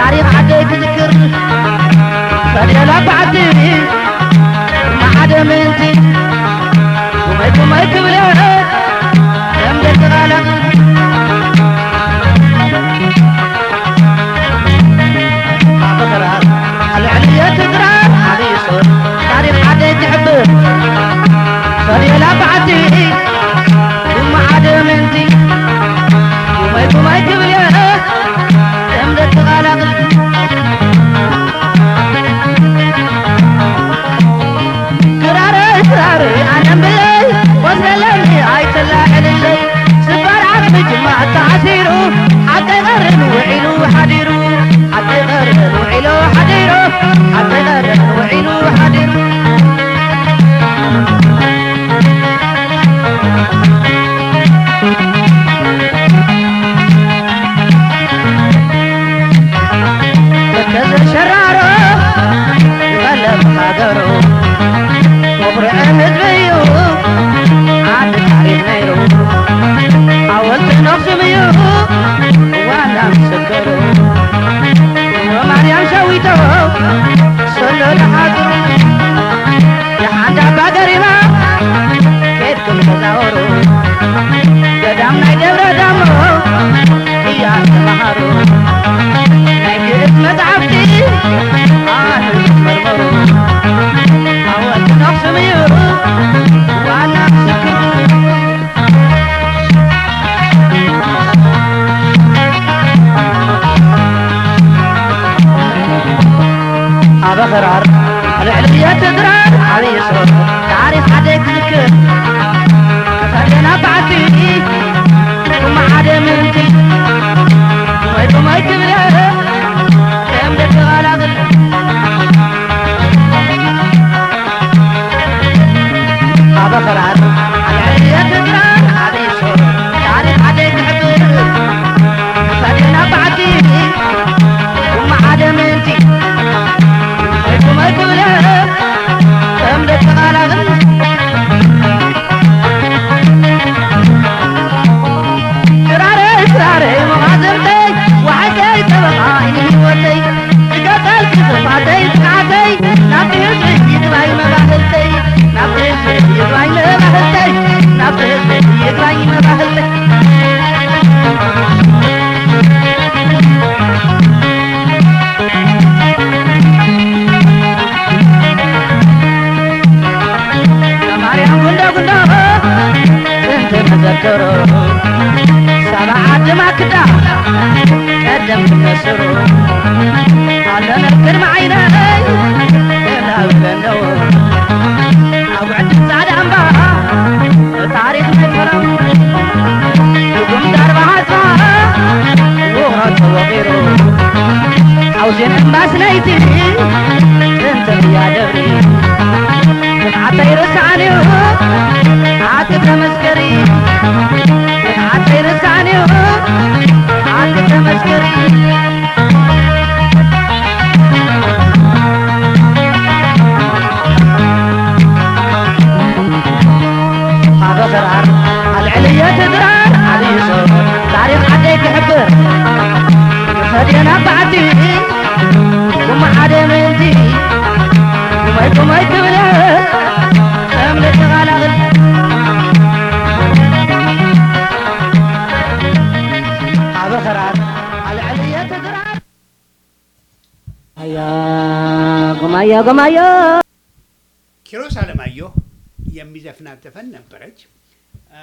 ታሪክ ዓደይ ክዝክር ፈደላ ባዕቲ ማዓደ ምንቲ ኩመይ ኩመይ ክብለ ከም ደቂ ቃላቕ ኣኽራር ኣልዕልየ ትግራር ዓብዪ ሶር ታሪክ ዓደይ ትሕብር ፈደላ ባዕቲ ማዓደ ምንቲ ኩመይ ኩመይ ክብለ ከም ደቂ ቃላቕ ክራረይ ክራረይ ኣነንብለይ ወስለለኒ ኣይተላዕልለይ ስባር ዓቕሚ ጅማዕ ተዓሲሩ ሓቀይ ቀርን ውዒሉ ሓዲሩ ሓቀይ ቀርን ውዒሉ ሓዲሩ ሓቀይ ቀርን ውዒሉ ሓዲሩ ተከዘ ሸራሮ ይቐለብ ሃገሩ ወፍርዐ ህዝቢ እዩ ዓዲ ታሪክ ነይሩ ሓወልቲ ነኽሱም እዩ ዋና ምስክሩ ማርያም ሸዊቶ ሰሎ ለሓፅሩ የሓንዳ ኣባ ገሪማ ኬድኩም ተዛወሩ ገዳም ናይ ደብረ ዳሞ እያ ተመሃሩ ናይ ግእዝ መፅሓፍቲ ኣነ መርመሩ ሓወልቲ ነኽሱም እዩ ዋና ምስክሩ ኣብ ኣኽራር ልዕልየ ትግራር ዓብዪ ሶር ታሪክ ዓደይ ክዝክር ተፈደና ባዕቲ ኩማ ሓደ ምንቲ ኩመይ ኩመይ ክብለ ከም ደቂ ቃላቕል ኣብ ኣኽራር ልዕልየ ትግራር ዓብዪ ሶር ታሪክ ዓደይ ክሕብር ተፈደና ባዕቲ ኩማ ሓደ ምንቲ ኩመይ ክብለ ከም ደቂ ቃላቕል ክራረይ ክራረይ መኻዘምተይ ዋዓገይ ጠበቓ ዓይኒ ህይወተይ ዝገጠል ክፅፋተይ ጥቃዓተይ ናብቲ ህዝቢ ይግባኝ መባህልተይ ናብቲ ህዝቢ ይግባኝ መባህልተይ ናብቲ ህዝቢ ይግባኝ መባህልተይ ማርያም ጉንዶ ጉንዶ ጥንቲ መዘክሩ ሰብዓ ድማ ክዳ ቀደም ትመስሩ ኣለነ ቅድሚ ዓይነይ እላብለነው ኣብ ውዕዲ ፃዕዳ እምባ ታሪክ ናይ ፈረም ድጉም ዳርባ ሃፅባ ውሃ ተወቂሩ ሓውዜን እምባስ ናይቲ ጥንቲ እያ ደብሪ ዓተይ ርስዓንዩ ዓቲ ተመስገሪ ዓተይ ርስዓንዩ ዓቲ ተመስገሪ ኣብ ኣኽራር ኣልዕልየ ትግራር ዓብዪ ሶር ታሪክ ዓደይ ክሕብር ፈድየና ባዕቲ ኩማ ሓደ ምንቲ ኩመይ ኩመይ ክብለ ከም ደቂ ቃላቕል ኣብ ኣኽራር ኣልዕልየ ትግራር ኣያ ጉማዮ ጉማዮ ኪሮስ አለማየሁ የሚዘፍናት ዘፈን ነበረች። አ፣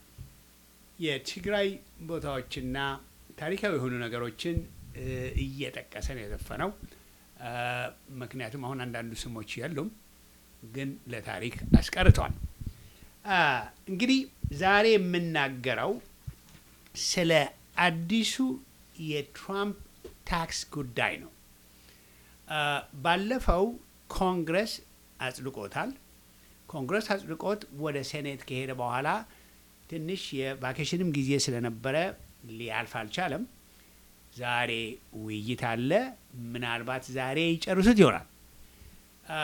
የትግራይ ቦታዎችና ታሪካዊ የሆኑ ነገሮችን እ፣ እየጠቀሰ ነው የዘፈነው። አ፣ ምክንያቱም አሁን አንዳንዱ ስሞች የሉም፣ ግን ለታሪክ አስቀርተዋል። አ፣ እንግዲህ ዛሬ የምናገረው ስለ አዲሱ የትራምፕ ታክስ ጉዳይ ነው። አ፣ ባለፈው ኮንግረስ አጽድቆታል። ኮንግረስ አጽድቆት ወደ ሴኔት ከሄደ በኋላ ትንሽ የቫኬሽንም ጊዜ ስለነበረ ሊያልፍ አልቻለም። ዛሬ ውይይት አለ። ምናልባት ዛሬ ይጨርሱት ይሆናል። አ፣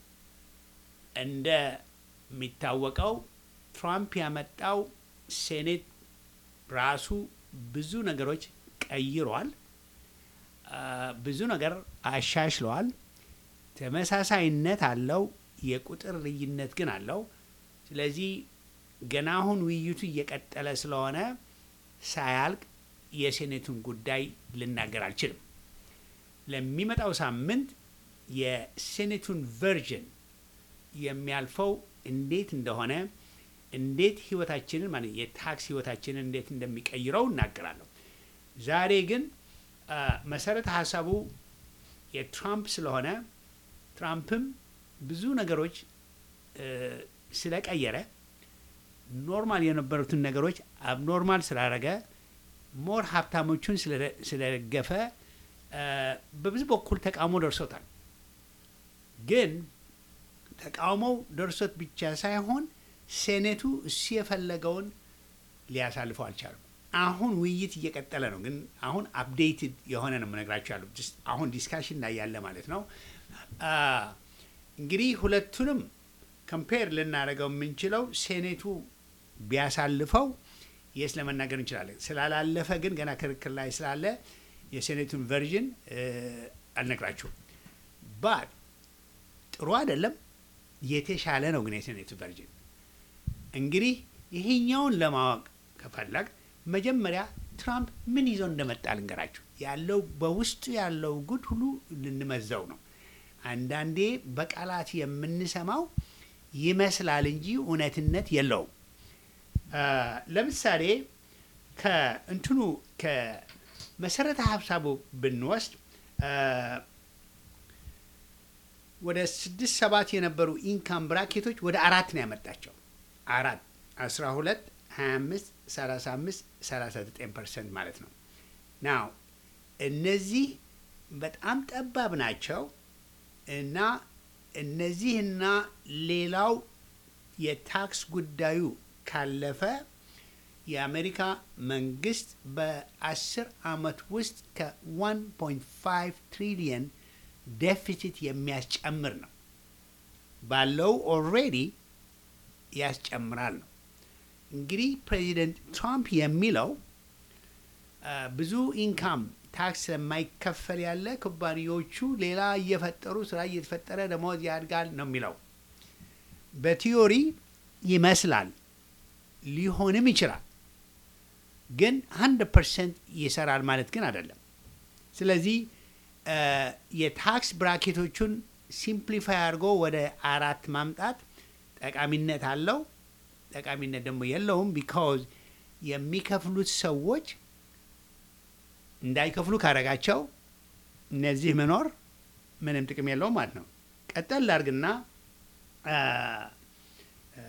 እንደሚታወቀው ትራምፕ ያመጣው ሴኔት ራሱ ብዙ ነገሮች ቀይሯል። አ፣ ብዙ ነገር አሻሽለዋል። ተመሳሳይነት አለው፣ የቁጥር ልዩነት ግን አለው። ስለዚህ ገና አሁን ውይይቱ እየቀጠለ ስለሆነ ሳያልቅ የሴኔቱን ጉዳይ ልናገር አልችልም። ለሚመጣው ሳምንት የሴኔቱን ቨርዥን የሚያልፈው እንዴት እንደሆነ እንዴት ህይወታችንን ማለት የታክስ ህይወታችንን እንዴት እንደሚቀይረው እናገራለሁ። ዛሬ ግን አ፣ መሰረተ ሀሳቡ የትራምፕ ስለሆነ ትራምፕም ብዙ ነገሮች እ፣ ስለቀየረ ኖርማል የነበሩትን ነገሮች አብኖርማል ስላደረገ ሞር ሀብታሞቹን ስለደ- ስለደገፈ እ፣ በብዙ በኩል ተቃውሞ ደርሶታል። ግን ተቃውሞው ደርሶት ብቻ ሳይሆን ሴኔቱ እሱ የፈለገውን ሊያሳልፈው አልቻሉም። አሁን ውይይት እየቀጠለ ነው። ግን አሁን አፕዴትድ የሆነ ነው የምነግራቸው ያሉ አሁን ዲስካሽን ላይ ያለ ማለት ነው። አ፣ እንግዲህ ሁለቱንም ከምፔር ልናደርገው የምንችለው ሴኔቱ ቢያሳልፈው የስ ለመናገር እንችላለን። ስላላለፈ ግን ገና ክርክር ላይ ስላለ የሴኔቱን ቨርዥን አልነግራችሁም። ባት ጥሩ አይደለም፣ የተሻለ ነው ግን የሴኔቱ ቨርዥን እንግዲህ ይሄኛውን ለማወቅ ከፈለግ መጀመሪያ ትራምፕ ምን ይዞ እንደመጣ ልንገራችሁ። ያለው በውስጡ ያለው ጉድ ሁሉ ልንመዘው ነው። አንዳንዴ በቃላት የምንሰማው ይመስላል እንጂ እውነትነት የለውም። አ፣ ለምሳሌ ከእንትኑ ከመሰረተ ሀሳቡ ብንወስድ አ፣ ወደ ስድስት ሰባት የነበሩ ኢንካም ብራኬቶች ወደ አራት ነው ያመጣቸው። አራት አስራ ሁለት ሀያ አምስት ሰላሳ አምስት ሰላሳ ዘጠኝ ፐርሰንት ማለት ነው። ናው እነዚህ በጣም ጠባብ ናቸው እና እነዚህና ሌላው የታክስ ጉዳዩ ካለፈ የአሜሪካ መንግስት በአስር አመት ውስጥ ከ1.5 ትሪሊየን ዴፊሲት የሚያስጨምር ነው። ባለው ኦልሬዲ ያስጨምራል ነው። እንግዲህ ፕሬዚደንት ትራምፕ የሚለው አ፣ ብዙ ኢንካም ታክስ ስለማይከፈል ያለ ኩባንያዎቹ ሌላ እየፈጠሩ ስራ እየተፈጠረ ደሞዝ ያድጋል ነው የሚለው። በቲዮሪ ይመስላል ሊሆንም ይችላል፣ ግን 100 ፐርሰንት ይሰራል ማለት ግን አይደለም። ስለዚህ አ፣ የታክስ ብራኬቶቹን ሲምፕሊፋይ አድርጎ ወደ አራት ማምጣት ጠቃሚነት አለው። ጠቃሚነት ደግሞ የለውም። ቢካዝ የሚከፍሉት ሰዎች እንዳይከፍሉ ካረጋቸው እነዚህ መኖር ምንም ጥቅም የለውም ማለት ነው። ቀጠል ላርግና አ፣ አ፣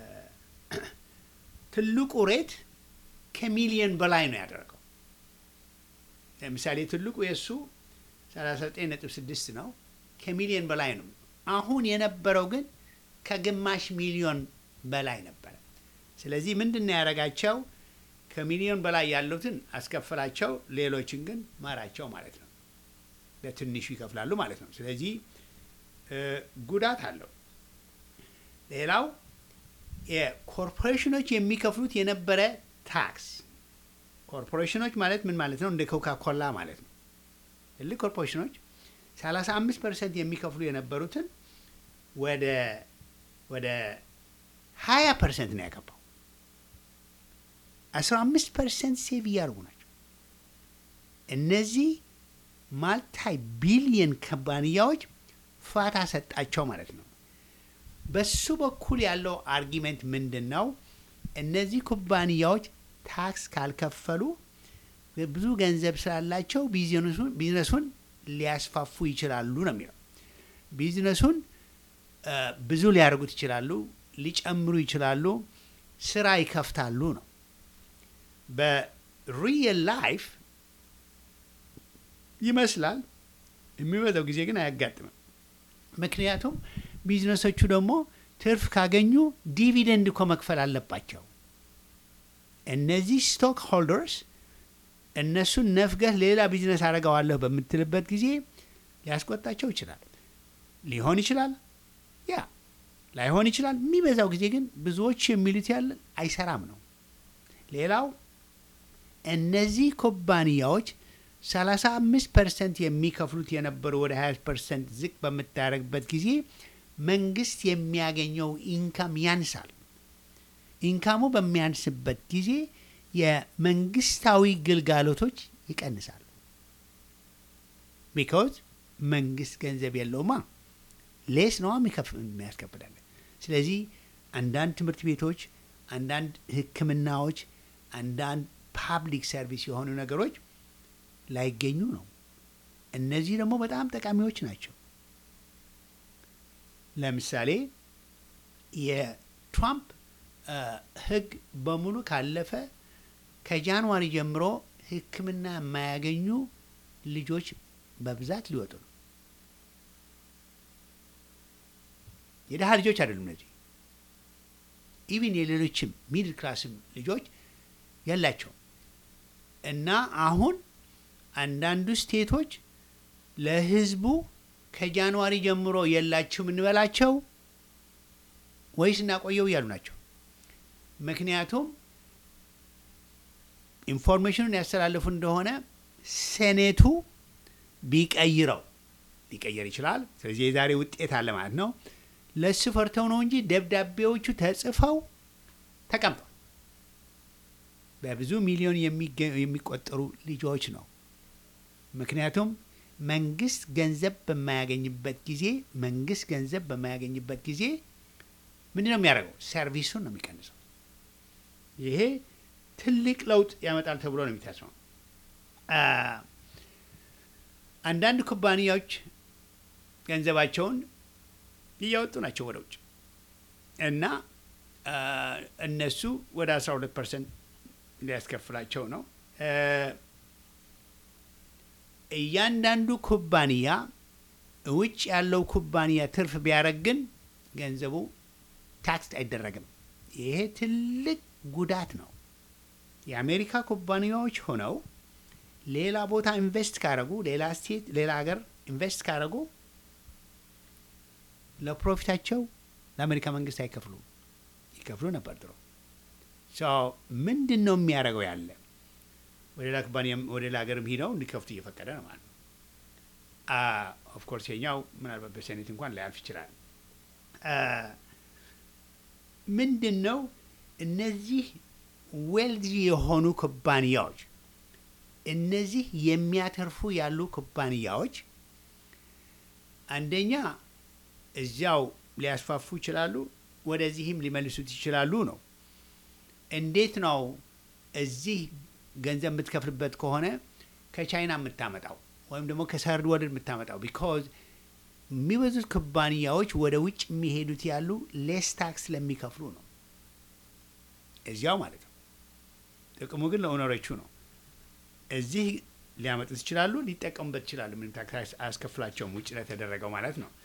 ትልቁ ሬት ከሚሊየን በላይ ነው ያደረገው። ለምሳሌ ትልቁ የእሱ 39.6 ነው፣ ከሚሊየን በላይ ነው። አሁን የነበረው ግን ከግማሽ ሚሊዮን በላይ ነበረ። ስለዚህ ምንድን ነው ያደረጋቸው? ከሚሊዮን በላይ ያሉትን አስከፈላቸው፣ ሌሎችን ግን ማራቸው ማለት ነው። በትንሹ ይከፍላሉ ማለት ነው። ስለዚህ እ፣ ጉዳት አለው። ሌላው የኮርፖሬሽኖች የሚከፍሉት የነበረ ታክስ ኮርፖሬሽኖች ማለት ምን ማለት ነው? እንደ ኮካ ኮላ ማለት ነው። ትልቅ ኮርፖሬሽኖች 35 ፐርሰንት የሚከፍሉ የነበሩትን ወደ ወደ 20 ፐርሰንት ነው ያገባው። 15 ፐርሰንት ሴቭ እያደርጉ ናቸው። እነዚህ ማልታይ ቢሊየን ኩባንያዎች ፋታ ሰጣቸው ማለት ነው። በሱ በኩል ያለው አርጊመንት ምንድን ነው? እነዚህ ኩባንያዎች ታክስ ካልከፈሉ ብዙ ገንዘብ ስላላቸው ቢዝነሱን ቢዝነሱን ሊያስፋፉ ይችላሉ ነው የሚለው። ቢዝነሱን እ፣ ብዙ ሊያደርጉት ይችላሉ፣ ሊጨምሩ ይችላሉ፣ ስራ ይከፍታሉ ነው። በሪየል ላይፍ ይመስላል፣ የሚበዛው ጊዜ ግን አያጋጥምም። ምክንያቱም ቢዝነሶቹ ደግሞ ትርፍ ካገኙ ዲቪደንድ እኮ መክፈል አለባቸው። እነዚህ ስቶክ ሆልደርስ እነሱን ነፍገህ ሌላ ቢዝነስ አደርገዋለሁ በምትልበት ጊዜ ሊያስቆጣቸው ይችላል። ሊሆን ይችላል፣ ያ ላይሆን ይችላል። የሚበዛው ጊዜ ግን ብዙዎች የሚሉት ያለ አይሰራም ነው። ሌላው እነዚህ ኩባንያዎች 35 ፐርሰንት የሚከፍሉት የነበሩ ወደ 20 ፐርሰንት ዝቅ በምታደርግበት ጊዜ መንግስት የሚያገኘው ኢንካም ያንሳል። ኢንካሙ በሚያንስበት ጊዜ የመንግስታዊ ግልጋሎቶች ይቀንሳሉ። ቢካውዝ መንግስት ገንዘብ የለውማ ሌስ ነዋ የሚያስከፍላለን። ስለዚህ አንዳንድ ትምህርት ቤቶች፣ አንዳንድ ሕክምናዎች፣ አንዳንድ ፓብሊክ ሰርቪስ የሆኑ ነገሮች ላይገኙ ነው። እነዚህ ደግሞ በጣም ጠቃሚዎች ናቸው። ለምሳሌ የትራምፕ ህግ በሙሉ ካለፈ ከጃንዋሪ ጀምሮ ሕክምና የማያገኙ ልጆች በብዛት ሊወጡ ነው። የድሀ ልጆች አይደሉም እነዚህ ኢቭን የሌሎችም ሚድል ክላስም ልጆች የላቸውም። እና አሁን አንዳንዱ ስቴቶች ለህዝቡ ከጃንዋሪ ጀምሮ የላችሁም እንበላቸው ወይስ እናቆየው እያሉ ናቸው። ምክንያቱም ኢንፎርሜሽኑን ያስተላለፉ እንደሆነ ሴኔቱ ቢቀይረው ሊቀየር ይችላል። ስለዚህ የዛሬ ውጤት አለ ማለት ነው። ለሱ ፈርተው ነው እንጂ ደብዳቤዎቹ ተጽፈው ተቀምጠው በብዙ ሚሊዮን የሚቆጠሩ ልጆች ነው። ምክንያቱም መንግስት ገንዘብ በማያገኝበት ጊዜ መንግስት ገንዘብ በማያገኝበት ጊዜ ምንድን ነው የሚያደርገው? ሰርቪሱን ነው የሚቀንሰው። ይሄ ትልቅ ለውጥ ያመጣል ተብሎ ነው የሚታስበው። አንዳንድ ኩባንያዎች ገንዘባቸውን እያወጡ ናቸው ወደ ውጭ እና እነሱ ወደ 12 ፐርሰንት ሊያስከፍላቸው ነው። እያንዳንዱ ኩባንያ ውጭ ያለው ኩባንያ ትርፍ ቢያደርግ ግን ገንዘቡ ታክስ አይደረግም። ይሄ ትልቅ ጉዳት ነው። የአሜሪካ ኩባንያዎች ሆነው ሌላ ቦታ ኢንቨስት ካደረጉ ሌላ ስቴት ሌላ ሀገር ኢንቨስት ካደረጉ ለፕሮፊታቸው ለአሜሪካ መንግስት አይከፍሉ ይከፍሉ ነበር ድሮ። ምንድን ነው የሚያደርገው ያለ ወደ ሌላ ኩባንያ ወደ ሌላ ሀገርም ሂደው እንዲከፍቱ እየፈቀደ ነው ማለት ነው። ኦፍኮርስ የኛው ምናልባት በሴኔት እንኳን ላያልፍ ይችላል። ምንድን ነው እነዚህ ዌልዚ የሆኑ ኩባንያዎች እነዚህ የሚያተርፉ ያሉ ኩባንያዎች አንደኛ እዚያው ሊያስፋፉ ይችላሉ፣ ወደዚህም ሊመልሱት ይችላሉ ነው። እንዴት ነው እዚህ ገንዘብ የምትከፍልበት ከሆነ ከቻይና የምታመጣው ወይም ደግሞ ከሰርድ ወርልድ የምታመጣው ቢካዝ የሚበዙት ኩባንያዎች ወደ ውጭ የሚሄዱት ያሉ ሌስ ታክስ ስለሚከፍሉ ነው። እዚያው ማለት ነው። ጥቅሙ ግን ለኦነሮቹ ነው። እዚህ ሊያመጡት ይችላሉ፣ ሊጠቀሙበት ይችላሉ። ምንም ታክስ አያስከፍላቸውም ውጭ ለተደረገው ማለት ነው።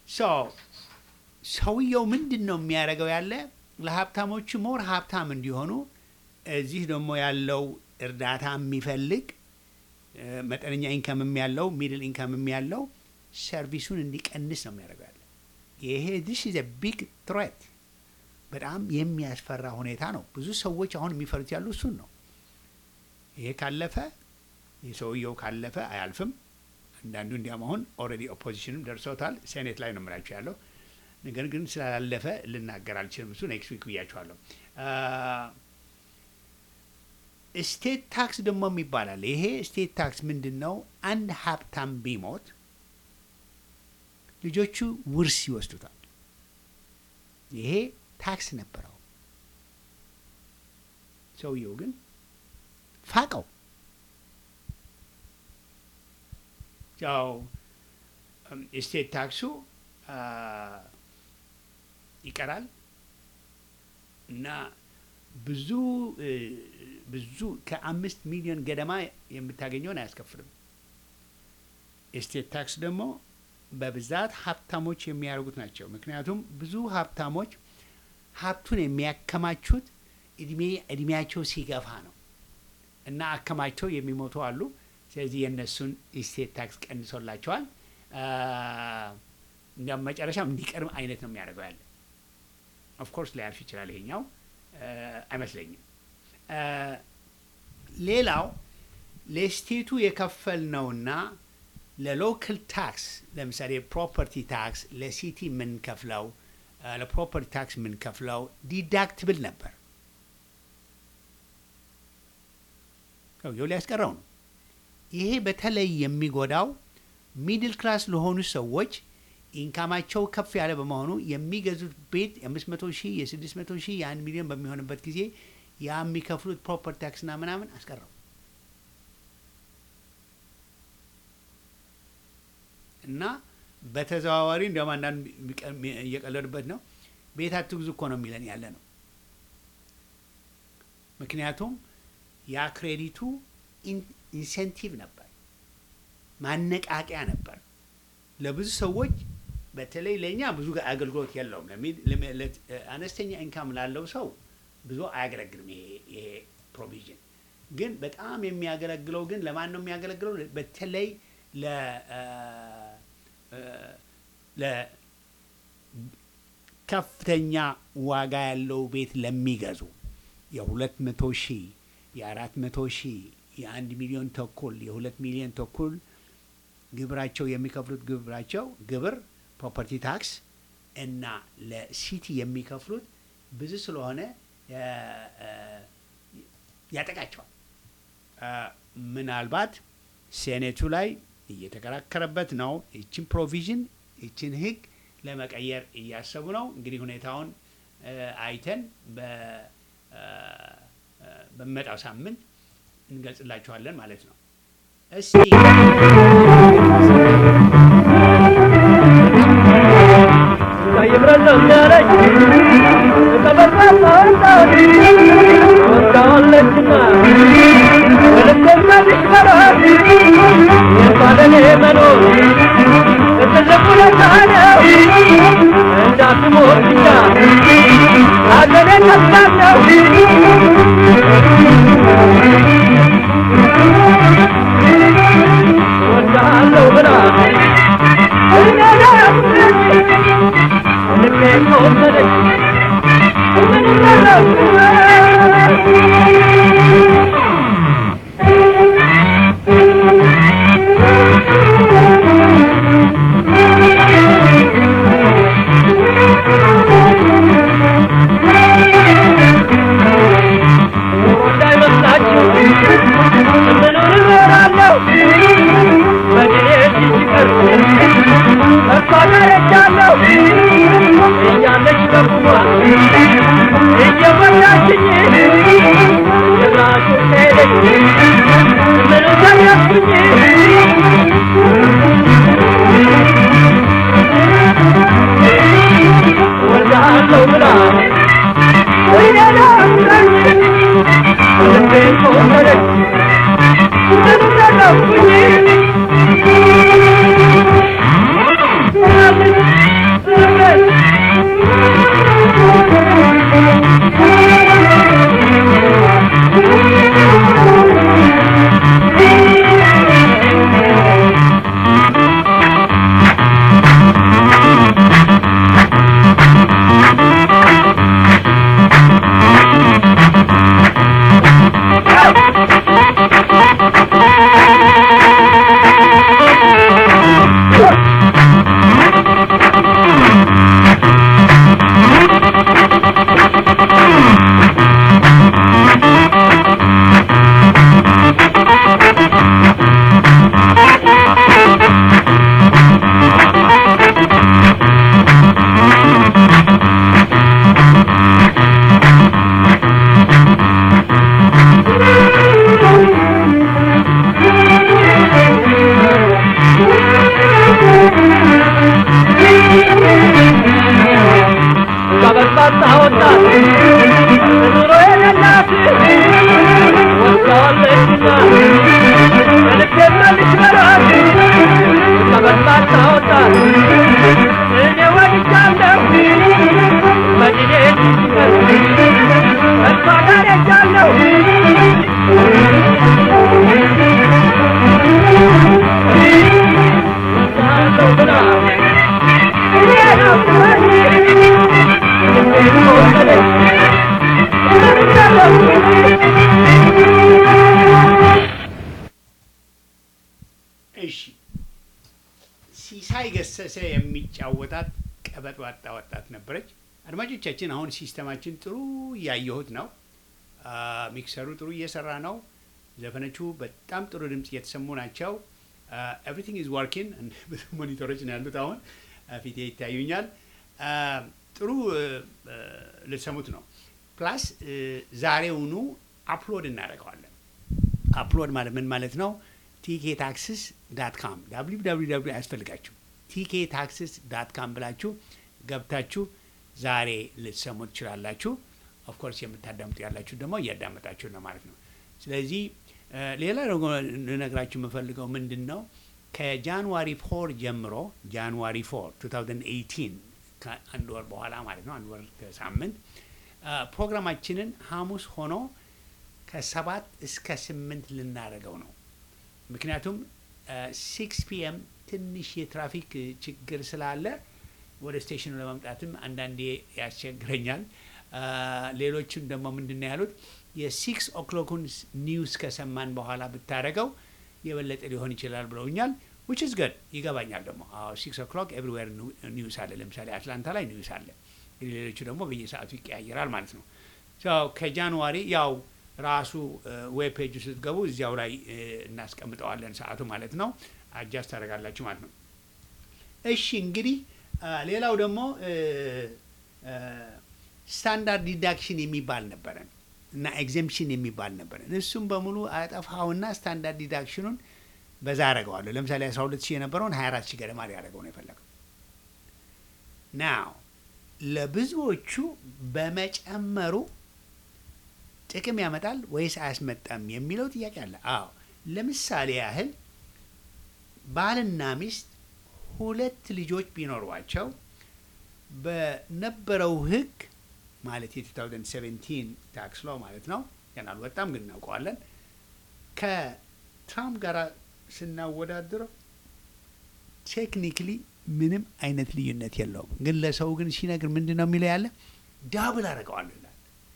ሰውየው ምንድን ነው የሚያደርገው ያለ ለሀብታሞቹ ሞር ሀብታም እንዲሆኑ እዚህ ደግሞ ያለው እርዳታ የሚፈልግ መጠነኛ ኢንከምም ያለው ሚድል ኢንከምም ያለው ሰርቪሱን እንዲቀንስ ነው የሚያደርገው ያለ ይሄ ዲስ ኢዝ ቢግ ትሬት በጣም የሚያስፈራ ሁኔታ ነው። ብዙ ሰዎች አሁን የሚፈሩት ያሉ እሱን ነው። ይሄ ካለፈ የሰውየው ካለፈ አያልፍም። አንዳንዱ እንዲያም አሁን ኦልሬዲ ኦፖዚሽንም ደርሰውታል። ሴኔት ላይ ነው የምላቸው ያለው ነገር ግን ስላላለፈ ልናገር አልችልም። እሱ ኔክስት ዊክ ብያቸዋለሁ። ስቴት ታክስ ደግሞ ይባላል። ይሄ ስቴት ታክስ ምንድን ነው? አንድ ሀብታም ቢሞት ልጆቹ ውርስ ይወስዱታል። ይሄ ታክስ ነበረው። ሰውየው ግን ፋቀው። ያው ስቴት ታክሱ ይቀራል እና ብዙ ብዙ ከአምስት ሚሊዮን ገደማ የምታገኘውን አያስከፍልም። ስቴት ታክስ ደግሞ በብዛት ሀብታሞች የሚያደርጉት ናቸው። ምክንያቱም ብዙ ሀብታሞች ሀብቱን የሚያከማቹት እድሜ እድሜያቸው ሲገፋ ነው እና አከማችተው የሚሞቱ አሉ። ስለዚህ የእነሱን ስቴት ታክስ ቀንሶላቸዋል። እንዲያውም መጨረሻም እንዲቀርም አይነት ነው የሚያደርገው ያለ ኦፍኮርስ ላያልፍ ይችላል። ይሄኛው አይመስለኝም። ሌላው ለስቴቱ የከፈልነውና ለሎካል ታክስ ለምሳሌ ፕሮፐርቲ ታክስ ለሲቲ የምንከፍለው አ፣ ለፕሮፐርቲ ታክስ የምንከፍለው ዲዳክትብል ነበር። ሰውየው ሊያስቀረው ነው። ይሄ በተለይ የሚጎዳው ሚድል ክላስ ለሆኑ ሰዎች ኢንካማቸው ከፍ ያለ በመሆኑ የሚገዙት ቤት የአምስት መቶ ሺህ የስድስት መቶ ሺህ የአንድ ሚሊዮን በሚሆንበት ጊዜ ያ የሚከፍሉት ፕሮፐርቲ ታክስና ምናምን አስቀረው። እና በተዘዋዋሪ እንዲያውም አንዳንድ የሚቀ- እየቀለዱበት ነው። ቤት አትግዙ እኮ ነው የሚለን ያለ ነው። ምክንያቱም ያ ክሬዲቱ ኢን- ኢንሴንቲቭ ነበር፣ ማነቃቂያ ነበር ለብዙ ሰዎች። በተለይ ለእኛ ብዙ አገልግሎት የለውም። ለሚ- ለሚ- ለ- አነስተኛ ኢንካም ላለው ሰው ብዙ አያገለግልም ይሄ ይሄ ፕሮቪዥን። ግን በጣም የሚያገለግለው ግን ለማን ነው የሚያገለግለው? በተለይ ለ ለከፍተኛ ዋጋ ያለው ቤት ለሚገዙ የሁለት መቶ ሺህ የአራት መቶ ሺህ የአንድ ሚሊዮን ተኩል የሁለት ሚሊዮን ተኩል ግብራቸው የሚከፍሉት ግብራቸው ግብር ፕሮፐርቲ ታክስ እና ለሲቲ የሚከፍሉት ብዙ ስለሆነ እ፣ እ፣ ያጠቃቸዋል። እ፣ ምናልባት ሴኔቱ ላይ እየተከራከረበት ነው። ይችን ፕሮቪዥን ይችን ህግ ለመቀየር እያሰቡ ነው። እንግዲህ ሁኔታውን እ፣ አይተን በ- እ፣ እ፣ በሚመጣው ሳምንት እንገልጽላችኋለን ማለት ነው። እስቲ Thank you. ሲሳይ ገሰሰ የሚጫወታት ቀበጥ ዋጣ ወጣት ነበረች። አድማጮቻችን አሁን ሲስተማችን ጥሩ እያየሁት ነው። አ፣ ሚክሰሩ ጥሩ እየሰራ ነው። ዘፈኖቹ በጣም ጥሩ ድምፅ እየተሰሙ ናቸው። ኤቭሪቲንግ ኢዝ ዋርኪንግ። ብዙ ሞኒተሮች ነው ያሉት አሁን አ፣ ፊቴ ይታዩኛል። አ፣ ጥሩ እ፣ እ፣ ልትሰሙት ነው። ፕላስ እ፣ ዛሬውኑ አፕሎድ እናደርገዋለን። አፕሎድ ማለት ምን ማለት ነው? ቲኬ ታክስስ ዳት ካም ዳብሊው ዳብሊው ዳብሊው አያስፈልጋችሁ ቲኬ ታክስስ ዳት ካም ብላችሁ ገብታችሁ ዛሬ ልትሰሙ ትችላላችሁ። ኦፍኮርስ የምታዳምጡ ያላችሁ ደግሞ እያዳመጣችሁ ነው ማለት ነው። ስለዚህ እ፣ ሌላ ደግሞ ልነግራችሁ የምፈልገው ምንድን ነው ከጃንዋሪ ፎር ጀምሮ ጃንዋሪ ፎር 2018 ከአንድ ወር በኋላ ማለት ነው አንድ ወር ከሳምንት እ፣ ፕሮግራማችንን ሐሙስ ሆኖ ከሰባት እስከ ስምንት ልናደርገው ነው። ምክንያቱም ሲክስ ፒኤም ትንሽ የትራፊክ እ, ችግር ስላለ ወደ ስቴሽኑ ለመምጣትም አንዳንዴ ያስቸግረኛል። አ፣ ሌሎችም ደግሞ ምንድን ነው ያሉት የሲክስ ኦክሎኩን ኒውስ ከሰማን በኋላ ብታደረገው የበለጠ ሊሆን ይችላል ብለውኛል። ዊች ኢዝ ገድ ይገባኛል። ደግሞ ሲክስ ኦክሎክ ኤቭሪዌር ኒውስ አለ። ለምሳሌ አትላንታ ላይ ኒውስ አለ። እንግዲህ ሌሎቹ ደግሞ በየሰዓቱ ይቀያየራል ማለት ነው። ያው ከጃንዋሪ ያው ራሱ ዌብ ፔጅ ስትገቡ እዚያው ላይ እ፣ እናስቀምጠዋለን ሰዓቱ ማለት ነው። አጃስት ታደርጋላችሁ ማለት ነው። እሺ እንግዲህ አ፣ ሌላው ደግሞ ስታንዳርድ ዲዳክሽን የሚባል ነበረን እና ኤግዘምፕሽን የሚባል ነበረን። እሱም በሙሉ አጠፋውና ስታንዳርድ ዲዳክሽኑን በዛ አደረገዋለሁ። ለምሳሌ 12 ሺህ የነበረውን 24 ሺህ ገደማ ሊያደርገው ነው የፈለገው። ናው ለብዙዎቹ በመጨመሩ ጥቅም ያመጣል ወይስ አያስመጣም የሚለው ጥያቄ አለ። አዎ ለምሳሌ ያህል ባልና ሚስት ሁለት ልጆች ቢኖሯቸው በነበረው ሕግ ማለት የ2017 ታክስ ሎ ማለት ነው ገና አልወጣም ግን እናውቀዋለን። ከትራምፕ ጋር ስናወዳድረው ቴክኒክሊ ምንም አይነት ልዩነት የለውም። ግን ለሰው ግን ሲነግር ምንድን ነው የሚለው ያለ ዳብል አደርገዋለሁ ይላል።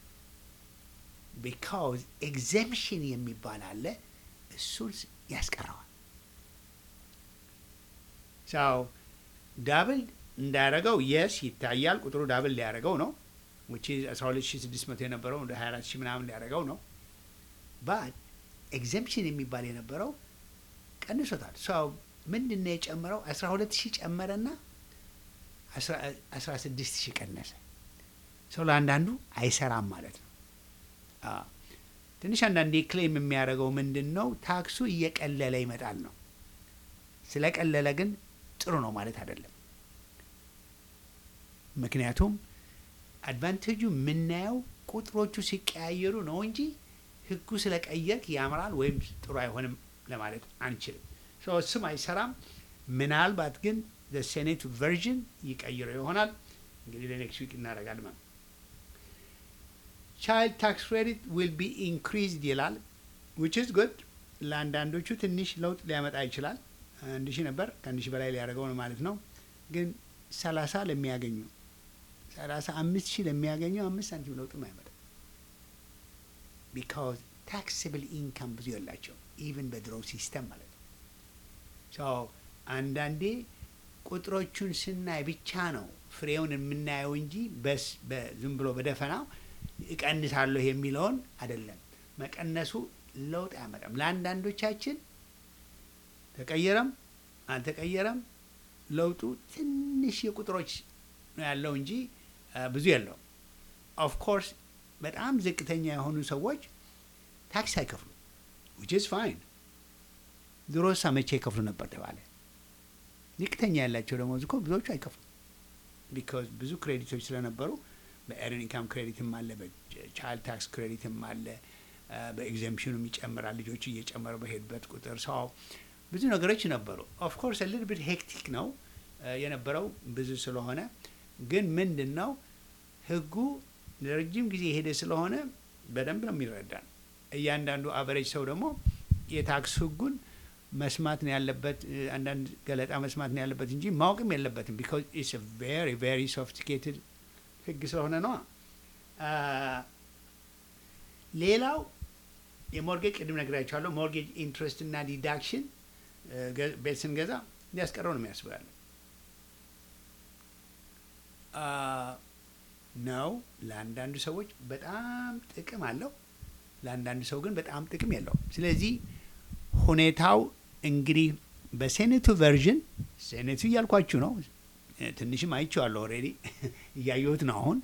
ቢካውዝ ኤግዘምሽን የሚባል አለ እሱን ያስቀረዋል። ሰው ዳብል እንዳያደረገው የስ ይታያል። ቁጥሩ ዳብል ሊያደረገው ነው ዊች ኢዝ 12600 የነበረው ወደ 24000 ምናምን ሊያደረገው ነው። ባት ኤግዘምሽን የሚባል የነበረው ቀንሶታል። ሰው ምንድን ነው የጨመረው? 12000 ጨመረና 16000 ቀነሰ። ሰው ለአንዳንዱ አይሰራም ማለት ነው። አዎ። ትንሽ አንዳንዴ ክሌም የሚያደርገው ምንድን ነው ታክሱ እየቀለለ ይመጣል ነው። ስለቀለለ ግን ጥሩ ነው ማለት አይደለም። ምክንያቱም አድቫንቴጁ የምናየው ቁጥሮቹ ሲቀያየሩ ነው እንጂ ሕጉ ስለቀየርክ ያምራል ወይም ጥሩ አይሆንም ለማለት አንችልም። ሶ እሱም አይሰራም። ምናልባት ግን ሴኔቱ ቨርዥን ይቀይረው ይሆናል። እንግዲህ ለኔክስት ዊክ እናደርጋለን ማለት ነው። ቻይልድ ታክስ ክሬዲት ዊል ቢ ኢንክሪዝድ ይላል ዊች ኢዝ ጉድ። ለአንዳንዶቹ ትንሽ ለውጥ ሊያመጣ ይችላል። አንድ ሺህ ነበር ከአንድ ሺህ በላይ ሊያደርገው ነው ማለት ነው። ግን ሰላሳ ለሚያገኙ ሰላሳ አምስት ሺህ ለሚያገኙ አምስት ሳንቲም ለውጥም አይመጣም። ቢካዝ ታክስብል ኢንካም ብዙ የላቸው ኢቨን በድሮ ሲስተም ማለት ነው። ሶ አንዳንዴ ቁጥሮቹን ስናይ ብቻ ነው ፍሬውን የምናየው እንጂ በስ ዝም ብሎ በደፈናው እቀንሳለሁ የሚለውን አይደለም። መቀነሱ ለውጥ አያመጣም። ለአንዳንዶቻችን ተቀየረም አልተቀየረም ለውጡ ትንሽ የቁጥሮች ነው ያለው እንጂ አ፣ ብዙ የለውም። ኦፍ ኮርስ በጣም ዝቅተኛ የሆኑ ሰዎች ታክስ አይከፍሉ ዊች ኢዝ ፋይን። ድሮ መቼ ይከፍሉ ነበር ተባለ። ዝቅተኛ ያላቸው ደግሞ እኮ ብዙዎቹ አይከፍሉ ቢካዝ ብዙ ክሬዲቶች ስለነበሩ በኤርን ኢንካም ክሬዲትም አለ፣ በቻይልድ ታክስ ክሬዲትም አለ፣ አ፣ በኤግዘምፕሽኑም ይጨምራል። ልጆቹ እየጨመረ በሄዱበት ቁጥር ሰው ብዙ ነገሮች ነበሩ። ኦፍ ኮርስ ልል ብት ሄክቲክ ነው አ፣ የነበረው ብዙ ስለሆነ ግን ምንድን ነው ህጉ ለረጅም ጊዜ የሄደ ስለሆነ በደንብ ነው የሚረዳን። እያንዳንዱ አቨሬጅ ሰው ደግሞ የታክስ ህጉን መስማት ነው ያለበት፣ እ፣ አንዳንድ ገለጣ መስማት ነው ያለበት እንጂ ማወቅም የለበትም። ቢካዝ ኢትስ ቬሪ ቬሪ ሶፊስቲኬትድ ህግ ስለሆነ ነዋ። አ፣ ሌላው የሞርጌጅ ቅድም ነግራችኋለሁ። ሞርጌጅ ኢንትረስት እና ዲዳክሽን እ፣ ገ- ቤት ስንገዛ እንዲያስቀረው ነው የሚያስበው ያለው ነው። ለአንዳንዱ ሰዎች በጣም ጥቅም አለው፣ ለአንዳንዱ ሰው ግን በጣም ጥቅም የለውም። ስለዚህ ሁኔታው እንግዲህ በሴኔቱ ቨርዥን ሴኔቱ እያልኳችሁ ነው። ትንሽም አይቼዋለሁ ኦልሬዲ እያየሁት ነው። አሁን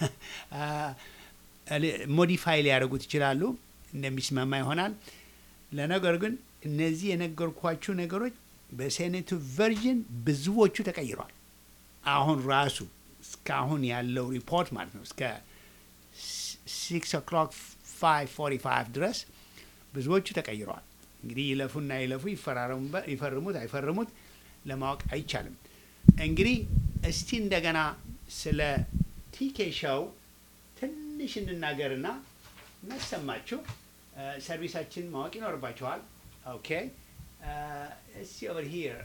ሞዲፋይ ሊያደርጉት ይችላሉ፣ እንደሚስማማ ይሆናል። ለነገር ግን እነዚህ የነገርኳችሁ ነገሮች በሴኔቱ ቨርዥን ብዙዎቹ ተቀይሯል። አሁን ራሱ እስካሁን ያለው ሪፖርት ማለት ነው እስከ ሲክስ ኦክሎክ ፋይቭ ፎርቲ ፋይቭ ድረስ ብዙዎቹ ተቀይረዋል። እንግዲህ ይለፉና ይለፉ ይፈርሙት አይፈርሙት ለማወቅ አይቻልም። እንግዲህ እስቲ እንደገና ስለ ቲኬ ሾው ትንሽ እንናገርና እናሰማችሁ። ሰርቪሳችን ማወቅ ይኖርባችኋል። ኦኬ እስቲ ኦቨር ሂር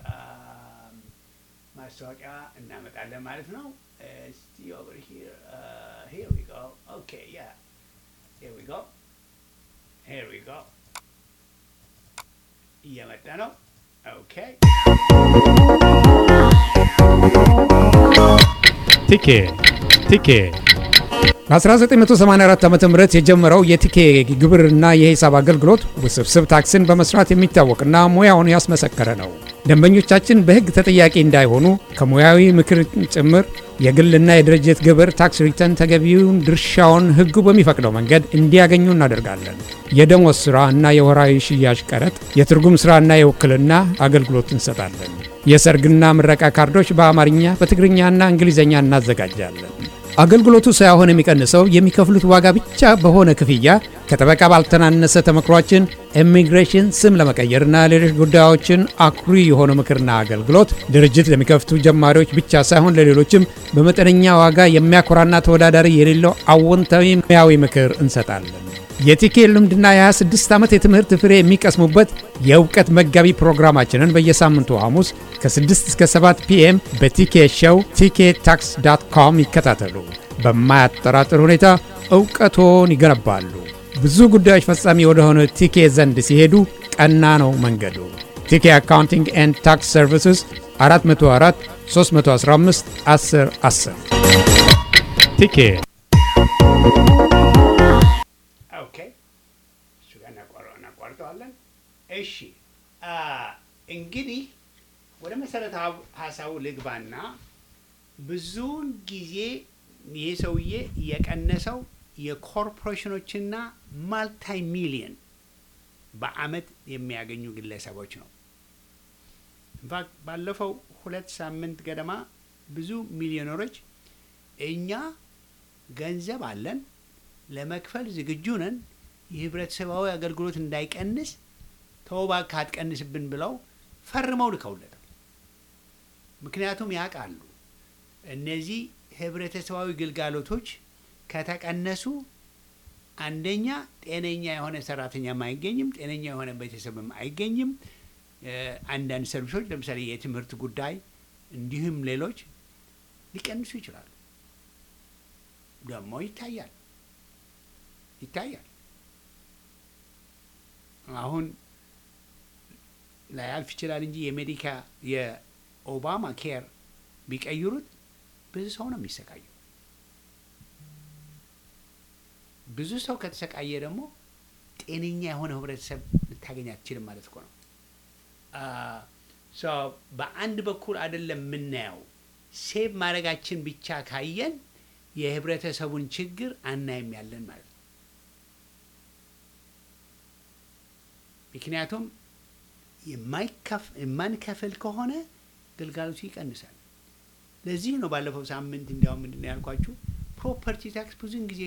ማስታወቂያ እናመጣለን ማለት ነው። እስቲ ኦቨር ሂር ሂር ዊ ጎ ኦኬ ያ ሂር ዊ ጎ ሂር ዊ ጎ እየመጣ ነው። ኦኬ ቲኬ ቲኬ በ1984 ዓ ም የጀመረው የቲኬ ግብርና የሂሳብ አገልግሎት ውስብስብ ታክስን በመስራት የሚታወቅና ሙያውን ያስመሰከረ ነው። ደንበኞቻችን በሕግ ተጠያቂ እንዳይሆኑ ከሙያዊ ምክር ጭምር የግልና የድርጅት ግብር ታክስ ሪተርን ተገቢውን ድርሻውን ሕጉ በሚፈቅደው መንገድ እንዲያገኙ እናደርጋለን። የደሞዝ ሥራ እና የወራዊ ሽያጭ ቀረጥ፣ የትርጉም ሥራና የውክልና አገልግሎት እንሰጣለን። የሰርግና ምረቃ ካርዶች በአማርኛ በትግርኛና እንግሊዝኛ እናዘጋጃለን። አገልግሎቱ ሳይሆን የሚቀንሰው የሚከፍሉት ዋጋ ብቻ በሆነ ክፍያ ከጠበቃ ባልተናነሰ ተመክሯችን ኢሚግሬሽን ስም ለመቀየርና ሌሎች ጉዳዮችን አኩሪ የሆነ ምክርና አገልግሎት ድርጅት ለሚከፍቱ ጀማሪዎች ብቻ ሳይሆን ለሌሎችም በመጠነኛ ዋጋ የሚያኮራና ተወዳዳሪ የሌለው አዎንታዊ ሙያዊ ምክር እንሰጣለን። የቲኬ ልምድና የ26 ዓመት የትምህርት ፍሬ የሚቀስሙበት የእውቀት መጋቢ ፕሮግራማችንን በየሳምንቱ ሐሙስ ከ6 እስከ 7 ፒኤም በቲኬ ሾው ቲኬ ታክስ ዳት ኮም ይከታተሉ። በማያጠራጥር ሁኔታ እውቀቶን ይገነባሉ። ብዙ ጉዳዮች ፈጻሚ ወደሆነ ቲኬ ዘንድ ሲሄዱ ቀና ነው መንገዱ። ቲኬ አካውንቲንግ ኤንድ ታክስ ሰርቪስስ 404 315 10 10 ቲኬ ኦኬ እሱ ጋር እናቋርጠዋለን። እሺ እንግዲህ ወደ መሰረታዊ ሀሳቡ ልግባና ብዙውን ጊዜ ይህ ሰውዬ የቀነሰው የኮርፖሬሽኖችና ማልታይ ሚሊየን በአመት የሚያገኙ ግለሰቦች ነው። ኢንፋክት ባለፈው ሁለት ሳምንት ገደማ ብዙ ሚሊዮነሮች እኛ ገንዘብ አለን ለመክፈል ዝግጁ ነን፣ የህብረተሰባዊ አገልግሎት እንዳይቀንስ ተወባ ካትቀንስብን ብለው ፈርመው ልከውለታል። ምክንያቱም ያውቃሉ እነዚህ ህብረተሰባዊ ግልጋሎቶች ከተቀነሱ አንደኛ ጤነኛ የሆነ ሰራተኛም አይገኝም፣ ጤነኛ የሆነ ቤተሰብም አይገኝም። አንዳንድ ሰርቪሶች ለምሳሌ የትምህርት ጉዳይ እንዲሁም ሌሎች ሊቀንሱ ይችላሉ። ደግሞ ይታያል ይታያል። አሁን ላያልፍ ይችላል እንጂ የሜዲካ የኦባማ ኬር ቢቀይሩት ብዙ ሰው ነው የሚሰቃየው። ብዙ ሰው ከተሰቃየ ደግሞ ጤነኛ የሆነ ህብረተሰብ ልታገኝ አትችልም ማለት እኮ ነው። በአንድ በኩል አይደለም የምናየው ሴቭ ማድረጋችን ብቻ ካየን የህብረተሰቡን ችግር አናይም ያለን ማለት ነው። ምክንያቱም የማንከፍል ከሆነ ግልጋሎቱ ይቀንሳል። ለዚህ ነው ባለፈው ሳምንት እንዲያውም ምንድን ነው ያልኳችሁ ፕሮፐርቲ ታክስ ብዙን ጊዜ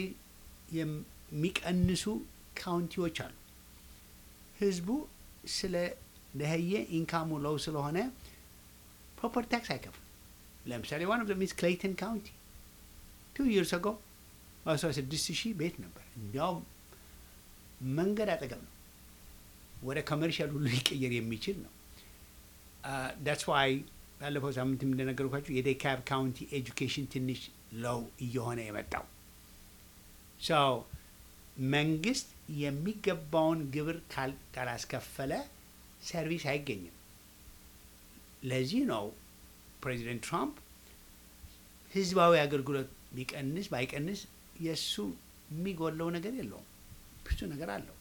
የሚቀንሱ ካውንቲዎች አሉ። ህዝቡ ስለ ደህየ ኢንካሙ ሎው ስለሆነ ፕሮፐርቲ ታክስ አይከፍልም። ለምሳሌ ዋን ኦፍ ዘ ሚስ ክሌይተን ካውንቲ ቱ ይርስ አጎ በአስራ ስድስት ሺህ ቤት ነበር። እንዲያውም መንገድ አጠገብ ነው። ወደ ኮመርሻል ሁሉ ሊቀየር የሚችል ነው። ዳትስ ዋይ ባለፈው ሳምንት እንደነገርኳችሁ የዴካብ ካውንቲ ኤጁኬሽን ትንሽ ለው እየሆነ የመጣው ሰው መንግስት የሚገባውን ግብር ካላስከፈለ ሰርቪስ አይገኝም። ለዚህ ነው ፕሬዚደንት ትራምፕ ህዝባዊ አገልግሎት ቢቀንስ ባይቀንስ የእሱ የሚጎለው ነገር የለውም። ብዙ ነገር አለው።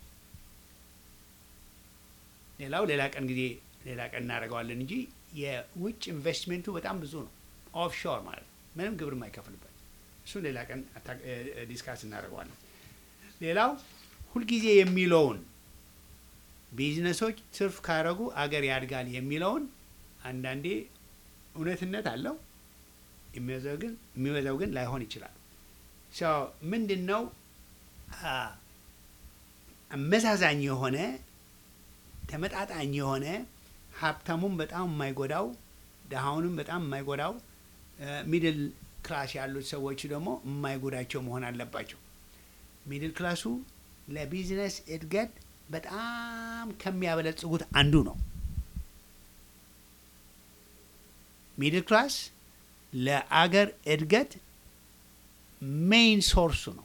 ሌላው ሌላ ቀን ጊዜ ሌላ ቀን እናደርገዋለን እንጂ የውጭ ኢንቨስትሜንቱ በጣም ብዙ ነው። ኦፍሾር ማለት ነው፣ ምንም ግብር የማይከፍልበት እሱን ሌላ ቀን ዲስካስ እናደርገዋለን። ሌላው ሁልጊዜ የሚለውን ቢዝነሶች ትርፍ ካረጉ አገር ያድጋል የሚለውን አንዳንዴ እውነትነት አለው፣ የሚበዛው ግን የሚበዛው ግን ላይሆን ይችላል። ምንድን ነው አመዛዛኝ የሆነ ተመጣጣኝ የሆነ ሀብታሙም በጣም የማይጎዳው ድሃውንም በጣም የማይጎዳው ሚድል ክላስ ያሉት ሰዎች ደግሞ የማይጎዳቸው መሆን አለባቸው። ሚድል ክላሱ ለቢዝነስ እድገት በጣም ከሚያበለጽጉት አንዱ ነው። ሚድል ክላስ ለአገር እድገት ሜይን ሶርሱ ነው።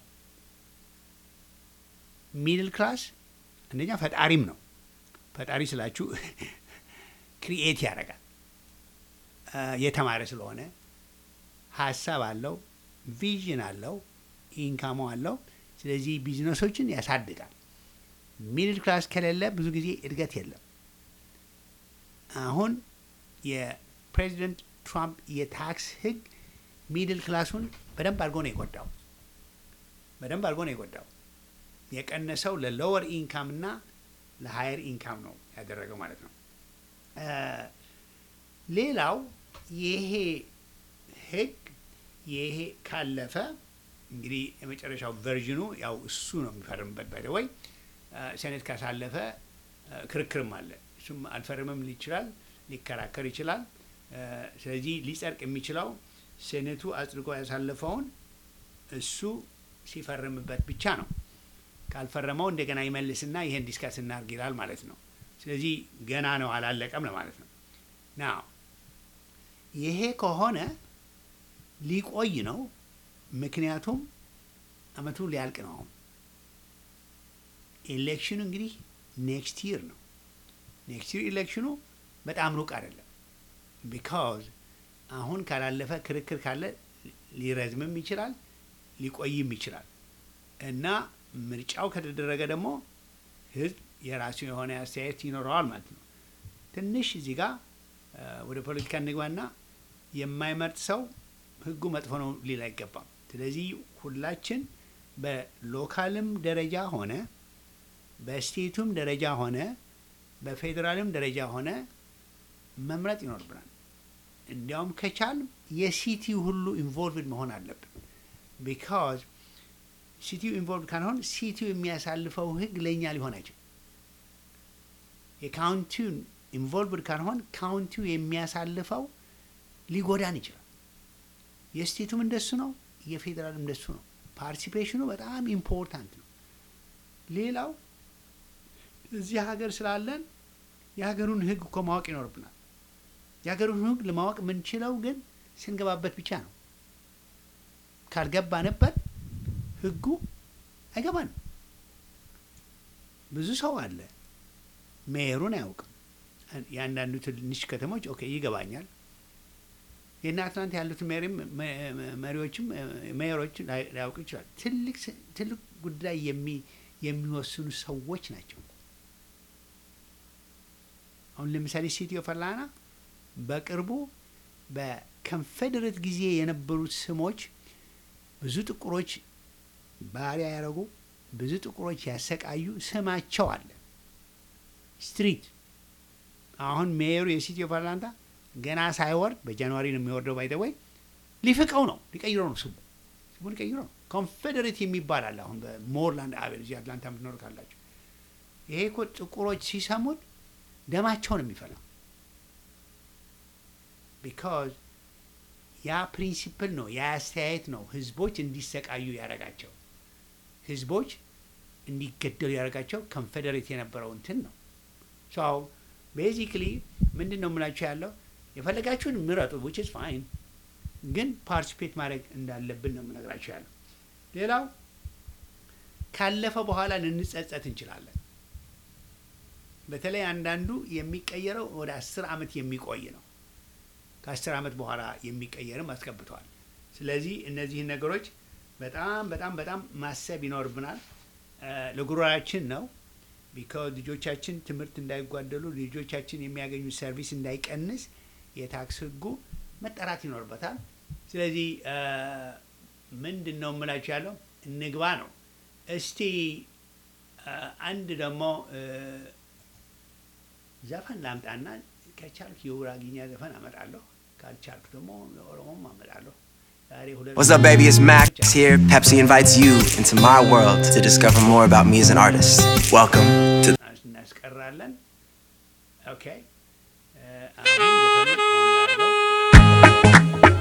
ሚድል ክላስ አንደኛ ፈጣሪም ነው። ፈጣሪ ስላችሁ ክሪኤት ያደርጋል። የተማረ ስለሆነ ሀሳብ አለው፣ ቪዥን አለው፣ ኢንካሞ አለው። ስለዚህ ቢዝነሶችን ያሳድጋል። ሚድል ክላስ ከሌለ ብዙ ጊዜ እድገት የለም። አሁን የፕሬዚደንት ትራምፕ የታክስ ህግ ሚድል ክላሱን በደንብ አድርጎ ነው የጎዳው። በደንብ አድርጎ ነው የጎዳው። የቀነሰው ለሎወር ኢንካም እና ለሀየር ኢንካም ነው ያደረገው ማለት ነው። ሌላው ይሄ ህግ ይሄ ካለፈ እንግዲህ የመጨረሻው ቨርዥኑ ያው እሱ ነው የሚፈርምበት። ባይ ወይ ሴኔት ካሳለፈ ክርክርም አለ። እሱም አልፈርምም ይችላል፣ ሊከራከር ይችላል። ስለዚህ ሊጸድቅ የሚችለው ሴኔቱ አጽድቆ ያሳለፈውን እሱ ሲፈርምበት ብቻ ነው። ካልፈረመው እንደገና ይመልስና ይሄን ዲስከስ እናርግ ይላል ማለት ነው። ስለዚህ ገና ነው አላለቀም ለማለት ነው። ና ይሄ ከሆነ ሊቆይ ነው። ምክንያቱም አመቱ ሊያልቅ ነው። አሁን ኤሌክሽኑ እንግዲህ ኔክስት ይር ነው። ኔክስት ይር ኤሌክሽኑ በጣም ሩቅ አይደለም። ቢካዝ አሁን ካላለፈ ክርክር ካለ ሊረዝምም ይችላል ሊቆይም ይችላል እና ምርጫው ከተደረገ ደግሞ ህዝብ የራሱ የሆነ አስተያየት ይኖረዋል ማለት ነው። ትንሽ እዚህ ጋር ወደ ፖለቲካ እንግባና የማይመርጥ ሰው ህጉ መጥፎ ነው ሊል አይገባም። ስለዚህ ሁላችን በሎካልም ደረጃ ሆነ በስቴቱም ደረጃ ሆነ በፌዴራልም ደረጃ ሆነ መምረጥ ይኖርብናል። እንዲያውም ከቻል የሲቲው ሁሉ ኢንቮልቭድ መሆን አለብን። ቢካዝ ሲቲው ኢንቮልቭድ ካልሆን ሲቲው የሚያሳልፈው ህግ ለእኛ ሊሆን አይችልም። የካውንቲውን ኢንቮልቭድ ካልሆን ካውንቲው የሚያሳልፈው ሊጎዳን ይችላል። የስቴቱም እንደሱ ነው፣ የፌዴራልም እንደሱ ነው። ፓርቲሲፔሽኑ በጣም ኢምፖርታንት ነው። ሌላው እዚህ ሀገር ስላለን የሀገሩን ህግ እኮ ማወቅ ይኖርብናል። የሀገሩን ህግ ለማወቅ የምንችለው ግን ስንገባበት ብቻ ነው። ካልገባንበት ህጉ አይገባንም። ብዙ ሰው አለ ሜየሩን አያውቅም። የአንዳንዱ ትንሽ ከተሞች ኦኬ ይገባኛል። የእነ አትላንታ ያሉትን መሪዎችም ሜየሮች ላያውቁ ይችላል። ትልቅ ትልቅ ጉዳይ የሚወስኑ ሰዎች ናቸው። አሁን ለምሳሌ ሲቲ ኦፍ አትላንታ በቅርቡ በኮንፌዴሬት ጊዜ የነበሩት ስሞች ብዙ ጥቁሮች ባሪያ ያደረጉ ብዙ ጥቁሮች ያሰቃዩ ስማቸው አለ ስትሪት። አሁን ሜየሩ የሲቲ ኦፍ አትላንታ ገና ሳይወርድ በጃንዋሪ ነው የሚወርደው። ባይደወይ ሊፍቀው ነው ሊቀይረው ነው ስሙ ስሙ ሊቀይረው ነው። ኮንፌዴሬት የሚባል አለ አሁን በሞርላንድ አቤል እዚህ አትላንታ የምትኖር ካላቸው ይሄ እኮ ጥቁሮች ሲሰሙት ደማቸው ነው የሚፈላው። ቢካዝ ያ ፕሪንሲፕል ነው ያ አስተያየት ነው ህዝቦች እንዲሰቃዩ ያደረጋቸው ህዝቦች እንዲገደሉ ያደረጋቸው ኮንፌዴሬት የነበረው እንትን ነው። ሰው ቤዚክሊ ምንድን ነው የምላቸው ያለው የፈለጋችሁን ምረጡ ዊች ኢዝ ፋይን፣ ግን ፓርቲሲፔት ማድረግ እንዳለብን ነው የምነግራቸው ያለው። ሌላው ካለፈ በኋላ ልንጸጸት እንችላለን። በተለይ አንዳንዱ የሚቀየረው ወደ አስር አመት የሚቆይ ነው። ከአስር ዓመት በኋላ የሚቀየርም አስገብተዋል። ስለዚህ እነዚህን ነገሮች በጣም በጣም በጣም ማሰብ ይኖርብናል። ለጉሮራችን ነው ቢካዝ ልጆቻችን ትምህርት እንዳይጓደሉ ልጆቻችን የሚያገኙት ሰርቪስ እንዳይቀንስ የታክስ ህጉ መጠራት ይኖርበታል። ስለዚህ ምንድን ነው የምላችሁ ያለው እንግባ ነው። እስቲ አንድ ደግሞ ዘፈን ላምጣና ከቻልክ የጉራጌኛ ዘፈን አመጣለሁ፣ ካልቻልክ ደግሞ የኦሮሞም አመጣለሁ። ዛሬ ሁለት What's up, baby? It's Max here. Pepsi invites you into my world to discover more about me as an artist. Welcome to እናስቀራለን። ኦኬ አሁን ዘፈኑን ኦን ላድርገው።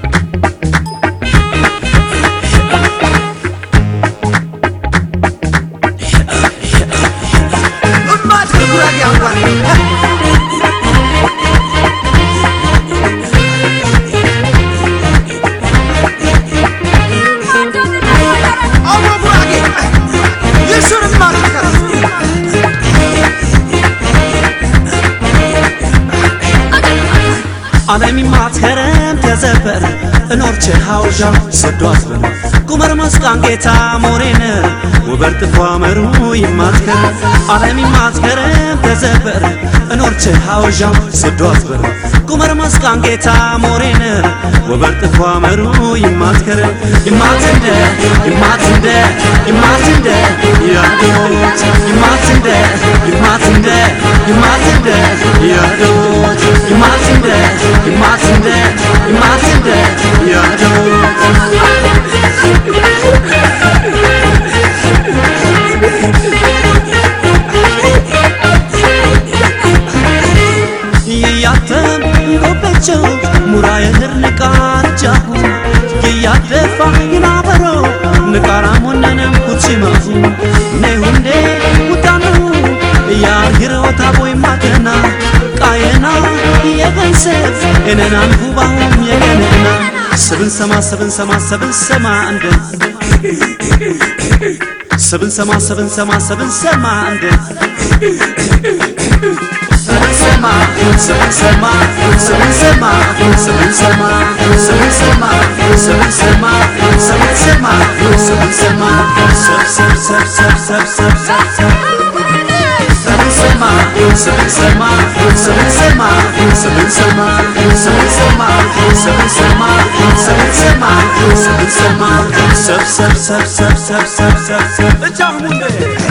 ዓለም ማትከረም ተዘበር እኖርች ሐውዣ ሰዷት በን ቁመር መስቃን ጌታ ሞሬን ውበር ጥፏ መሩ ይማትከረ ዓለም ማትከረም ተዘበር እኖርች ሐውዣ ሰዷት በን ቁመር መስቃን ጌታ ሞሬን ውበር ጥፏ መሩ ይማትከረ ይማትንደ ይማትንደ ይማትንደ ያዶት ይማትንደ ይማትንደ ይማትንደ ያዶት ይማትንደ ይማትንደ ይማትንደ ያዶት ይያተም ጎበቸው ሙራ የህር ንቃርጃሁ ይያደፋ ይናበሮ ንቃራ ሞነንም ኩቺማሁ ነሁንዴ ውጣኑ ያርግረወታ ቦይ ማተና ቃየና የገንሰብ እነናን ሁባሁም የገነና ስብን ሰማ ስብን ሰማ ስብን ሰማ እንደ ስብን ሰማ ስብን ሰማ ስብን ሰማ እንደ ስብን ሰማ ስብን ሰማ ስብን ሰማ ስብን ሰማ ስብን ሰማ ስብን ሰማ ስብን ሰማ ስብን ሰማ ሰብ ሰብ ሰብ ሰብ ሰብ ሰብ ሰብ ሰብ Seven sema, seven sema, seven sema, seven sema, seven sema, seven sema, seven sema, seven sema, sep sep sep sep sep sep sep sep. Ecahmunde.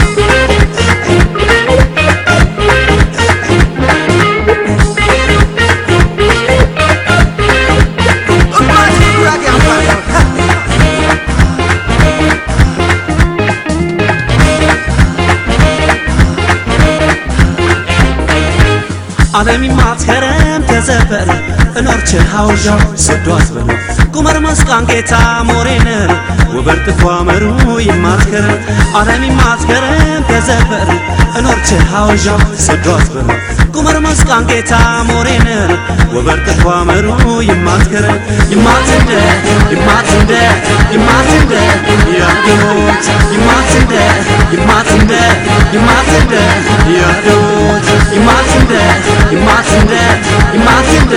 ዓለም ማትከረም ተዘበር እኖርች ሐውዣ ሰዷት በነ ቁመር መስቃን ጌታ ሞሬን ውበር ጥፏ መሩ ይማትከረ ዓለም ማትከረም ተዘበር እኖርች ሐውዣ ሰዷት በነ ቁመር መስቃን ጌታ ሞሬን ውበር ጥፏ መሩ ይማትከረ ይማትንደ ይማትንደ ይማትንደ ያዶት ይማትንደ ይማትንደ ይማትንደ ያዶት ይማትንደ ይማትንደ ይማትንደ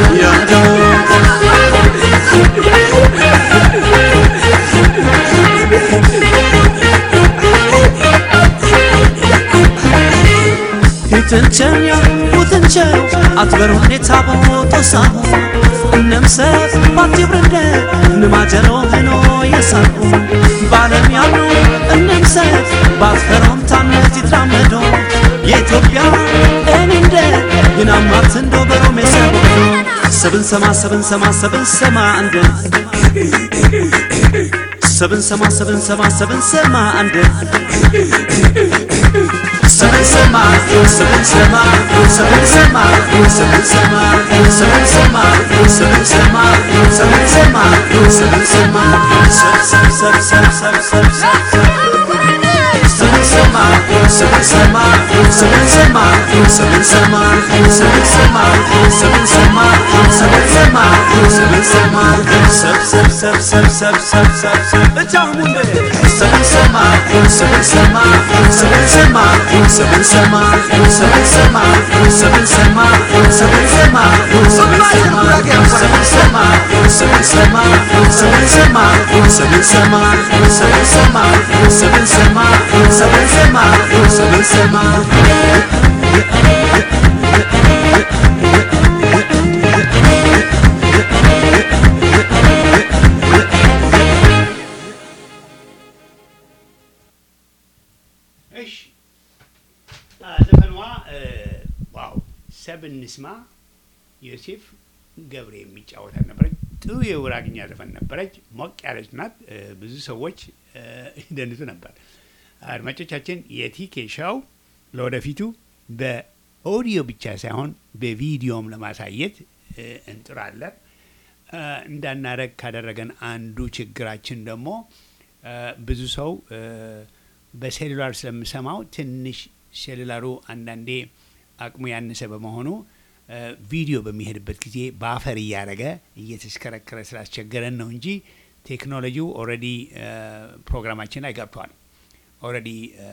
ያዶት ሂትንቸኛ ውትንቸው አትበር ሁኔታ ቦጦሳሁ እነምሰት ባትብርንደ ንማጀሮ ህኖ የሳሁ በዓለም ያሉ እነምሰት ባትፈሮም ታነት ይትራመዶ የኢትዮጵያ እኔንደ ይናማት እንዶ በሮሜ ሰቦዶ ሰብን ሰማ ሰብን ሰማ ሰብን ሰማ እንደ ሰብን ሰማ ሰብን ሰማ ሰብን ሰማ እንደ ሰብን ሰማ ሰብን ሰማ ሰብን ሰማ ሰብን ሰማ ሰብን ሰማ ሰብን ሰማ ሰብን ሰማ ሰብን ሰማ ሰብ ሰብ ሰብ ሰብ ሰብ ሰብ ሰብ ሰብ Seven sema, seven sema, seven sema, seven sema, seven sema, seven sema, seven sema, ስንሰማ ሰብ ሰብ ሰብ ሰብ ሰብ ሰብ ሰብ እጃሙን ስንሰማ ስንሰማ ስንሰማ ስንሰማ ስንሰማ ስንሰማ ስንሰማ ስንሰማ ስንሰማ ስንሰማ ስንሰማ ስንሰማ ስንሰማ ስንሰማ ስንሰማ ስንሰማ እሺ አ፣ ዘፈኗ እ፣ ዋው ሰብን እንስማ ዮሴፍ ገብሬ የሚጫወታት ነበረች። ጥሩ የውራግኛ ዘፈን ነበረች። ሞቅ ያለች ናት። እ፣ ብዙ ሰዎች እ፣ ይደንሱ ነበር። አድማጮቻችን የቲኬ ሻው ለወደፊቱ በኦዲዮ ብቻ ሳይሆን በቪዲዮም ለማሳየት እ፣ እንጥራለን። እ፣ እንዳናረግ ካደረገን አንዱ ችግራችን ደግሞ እ፣ ብዙ ሰው እ፣ በሴሉላር ስለምሰማው ትንሽ ሴሉላሩ አንዳንዴ አቅሙ ያነሰ በመሆኑ እ፣ ቪዲዮ በሚሄድበት ጊዜ በአፈር እያደረገ እየተሽከረከረ ስላስቸገረን ነው እንጂ ቴክኖሎጂው ኦልሬዲ ፕሮግራማችን ላይ ገብቷል። ኦልሬዲ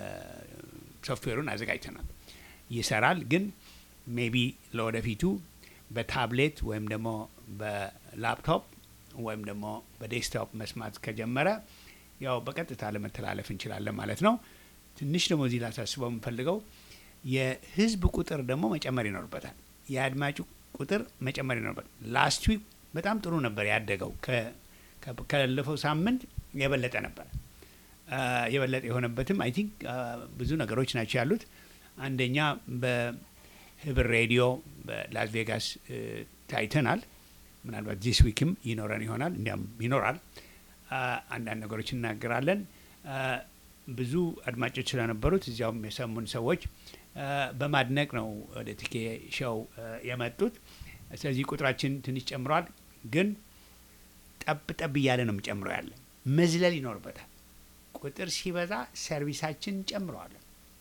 ሶፍትዌሩን አዘጋጅተናል፣ ይሰራል። ግን ሜቢ ለወደፊቱ በታብሌት ወይም ደግሞ በላፕቶፕ ወይም ደግሞ በዴስክቶፕ መስማት ከጀመረ ያው በቀጥታ ለመተላለፍ እንችላለን ማለት ነው። ትንሽ ደግሞ እዚህ ላሳስበው የምፈልገው የህዝብ ቁጥር ደግሞ መጨመር ይኖርበታል። የአድማጩ ቁጥር መጨመር ይኖርበታል። ላስት ዊክ በጣም ጥሩ ነበር ያደገው። ከ- ከ- ካለፈው ሳምንት የበለጠ ነበር። አ፣ የበለጠ የሆነበትም አይ ቲንክ ብዙ ነገሮች ናቸው ያሉት። አንደኛ በህብር ሬዲዮ በላስ ቬጋስ እ፣ ታይተናል። ምናልባት ዚስ ዊክም ይኖረን ይሆናል፣ እንዲያም ይኖራል። አ፣ አንዳንድ ነገሮች እናገራለን። አ፣ ብዙ አድማጮች ስለነበሩት እዚያውም የሰሙን ሰዎች አ፣ በማድነቅ ነው ወደ ቲኬ ሾው አ፣ የመጡት። ስለዚህ ቁጥራችን ትንሽ ጨምሯል፣ ግን ጠብ ጠብ እያለ ነው የሚጨምረው ያለ መዝለል ይኖርበታል። ቁጥር ሲበዛ ሰርቪሳችን እንጨምረዋለን።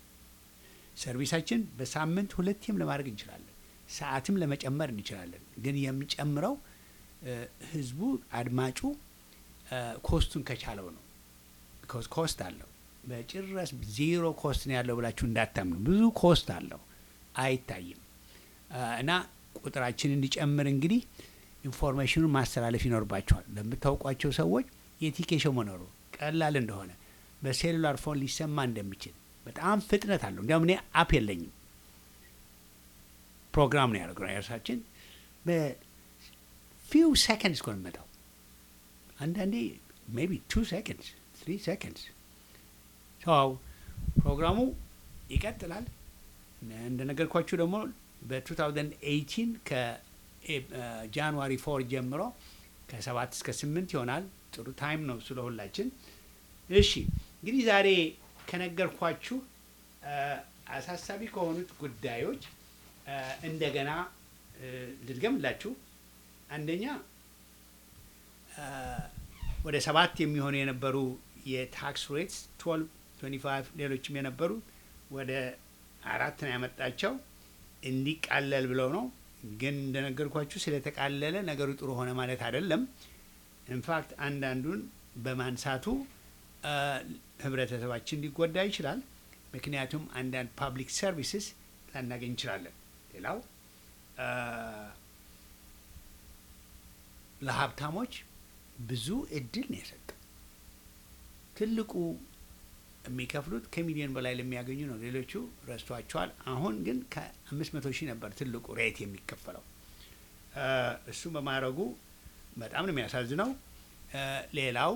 ሰርቪሳችን በሳምንት ሁለቴም ለማድረግ እንችላለን። ሰዓትም ለመጨመር እንችላለን። ግን የሚጨምረው እ፣ ህዝቡ አድማጩ እ፣ ኮስቱን ከቻለው ነው። ቢኮዝ ኮስት አለው። በጭራሽ ዜሮ ኮስት ነው ያለው ብላችሁ እንዳታምኑ። ብዙ ኮስት አለው፣ አይታይም። እ፣ እና ቁጥራችን እንዲጨምር እንግዲህ ኢንፎርሜሽኑን ማስተላለፍ ይኖርባቸዋል ለምታውቋቸው ሰዎች የቲኬሾው መኖሩ ቀላል እንደሆነ በሴሉላር ፎን ሊሰማ እንደሚችል በጣም ፍጥነት አለው። እንዲያውም እኔ አፕ የለኝም ፕሮግራም ነው ያደርግነው የእርሳችን በፊው ሰከንድስ እኮ ነው የሚመጣው። አንዳንዴ ሜቢ ቱ ሰከንድስ ትሪ ሰከንድስ ሰው ፕሮግራሙ ይቀጥላል። እንደነገርኳችሁ ደግሞ በ2018 ከጃንዋሪ ፎር ጀምሮ ከሰባት እስከ ስምንት ይሆናል። ጥሩ ታይም ነው ስለ ሁላችን። እሺ እንግዲህ ዛሬ ከነገርኳችሁ አ፣ አሳሳቢ ከሆኑት ጉዳዮች አ፣ እንደገና እ፣ ልድገምላችሁ። አንደኛ አ፣ ወደ ሰባት የሚሆኑ የነበሩ የታክስ ሬትስ 12 25 ሌሎችም የነበሩ ወደ አራት ነው ያመጣቸው እንዲቃለል ብለው ነው። ግን እንደነገርኳችሁ ስለተቃለለ ነገሩ ጥሩ ሆነ ማለት አይደለም። ኢንፋክት አንዳንዱን በማንሳቱ አ፣ ህብረተሰባችን ሊጎዳ ይችላል። ምክንያቱም አንዳንድ ፓብሊክ ሰርቪስስ ላናገኝ እንችላለን። ሌላው አ፣ ለሀብታሞች ብዙ እድል ነው የሰጠው። ትልቁ የሚከፍሉት ከሚሊዮን በላይ ለሚያገኙ ነው። ሌሎቹ ረስቷቸዋል። አሁን ግን ከአምስት መቶ ሺህ ነበር ትልቁ ሬት የሚከፈለው። አ፣ እሱ በማድረጉ በጣም ነው የሚያሳዝነው። አ፣ ሌላው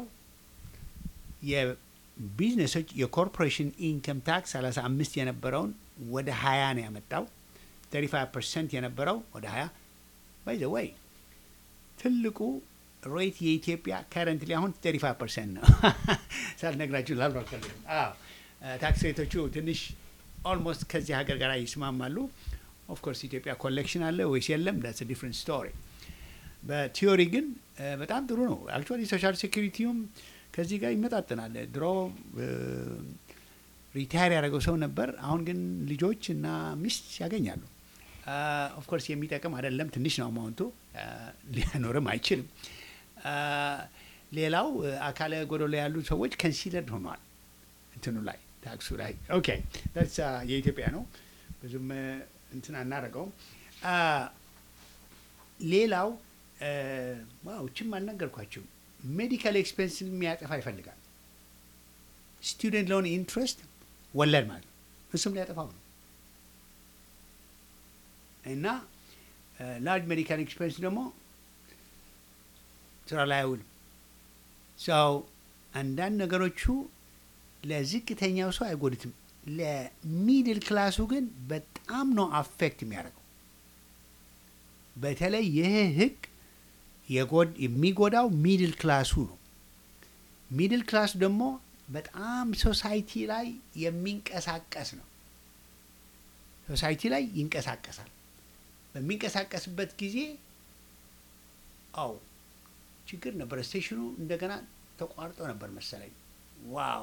የቢዝነሶች የኮርፖሬሽን ኢንከም ታክስ 35 የነበረውን ወደ 20 ነው ያመጣው። 35 ፐርሰንት የነበረው ወደ 20 ባይ ዘ ወይ ትልቁ ሬት የኢትዮጵያ ከረንትሊ አሁን 35 ፐርሰንት ነው። ሳልነግራችሁ ላልባከል ታክስ ሬቶቹ ትንሽ ኦልሞስት ከዚህ ሀገር ጋር ይስማማሉ። ኦፍኮርስ ኢትዮጵያ ኮሌክሽን አለ ወይስ የለም? ዳትስ ዲፍረንት ስቶሪ። በቲዮሪ ግን እ፣ በጣም ጥሩ ነው። አክቹዋሊ ሶሻል ሴኩሪቲውም ከዚህ ጋር ይመጣጠናል። ድሮ ሪታየር ያደረገው ሰው ነበር። አሁን ግን ልጆች እና ሚስት ያገኛሉ። ኦፍኮርስ የሚጠቅም አይደለም፣ ትንሽ ነው አማውንቱ፣ ሊያኖርም አይችልም። አ፣ ሌላው አ፣ አካለ ጎደሎ ያሉ ሰዎች ከንሲደርድ ሆኗል እንትኑ ላይ ታክሱ ላይ ኦኬ ዳትስ የኢትዮጵያ ነው ብዙም አ፣ እንትን አናደርገውም። አ፣ ሌላው አ፣ ዋው ችም አልነገርኳችሁም። ሜዲካል ኤክስፔንስን የሚያጠፋ ይፈልጋል። ስቱደንት ሎን ኢንትረስት ወለድ ማለት ነው። እሱም ሊያጠፋው ነው እና ላርጅ ሜዲካል ኤክስፔንስ ደግሞ ስራ ላይ አይውልም። ሰው አንዳንድ ነገሮቹ ለዝቅተኛው ሰው አይጎድትም። ለሚድል ክላሱ ግን በጣም ነው አፌክት የሚያደርገው። በተለይ ይህ ህግ የጎድ- የሚጎዳው ሚድል ክላሱ ነው። ሚድል ክላሱ ደግሞ በጣም ሶሳይቲ ላይ የሚንቀሳቀስ ነው። ሶሳይቲ ላይ ይንቀሳቀሳል። በሚንቀሳቀስበት ጊዜ አው ችግር ነበር። ስቴሽኑ እንደገና ተቋርጦ ነበር መሰለኝ። ዋው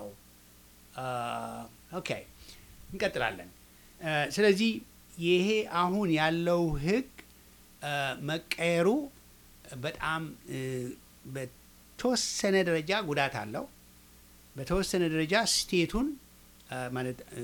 ኦኬ፣ እንቀጥላለን። አ፣ ስለዚህ ይሄ አሁን ያለው ህግ አ፣ መቀየሩ በጣም እ፣ በተወሰነ ደረጃ ጉዳት አለው። በተወሰነ ደረጃ ስቴቱን አ፣ ማለት እ፣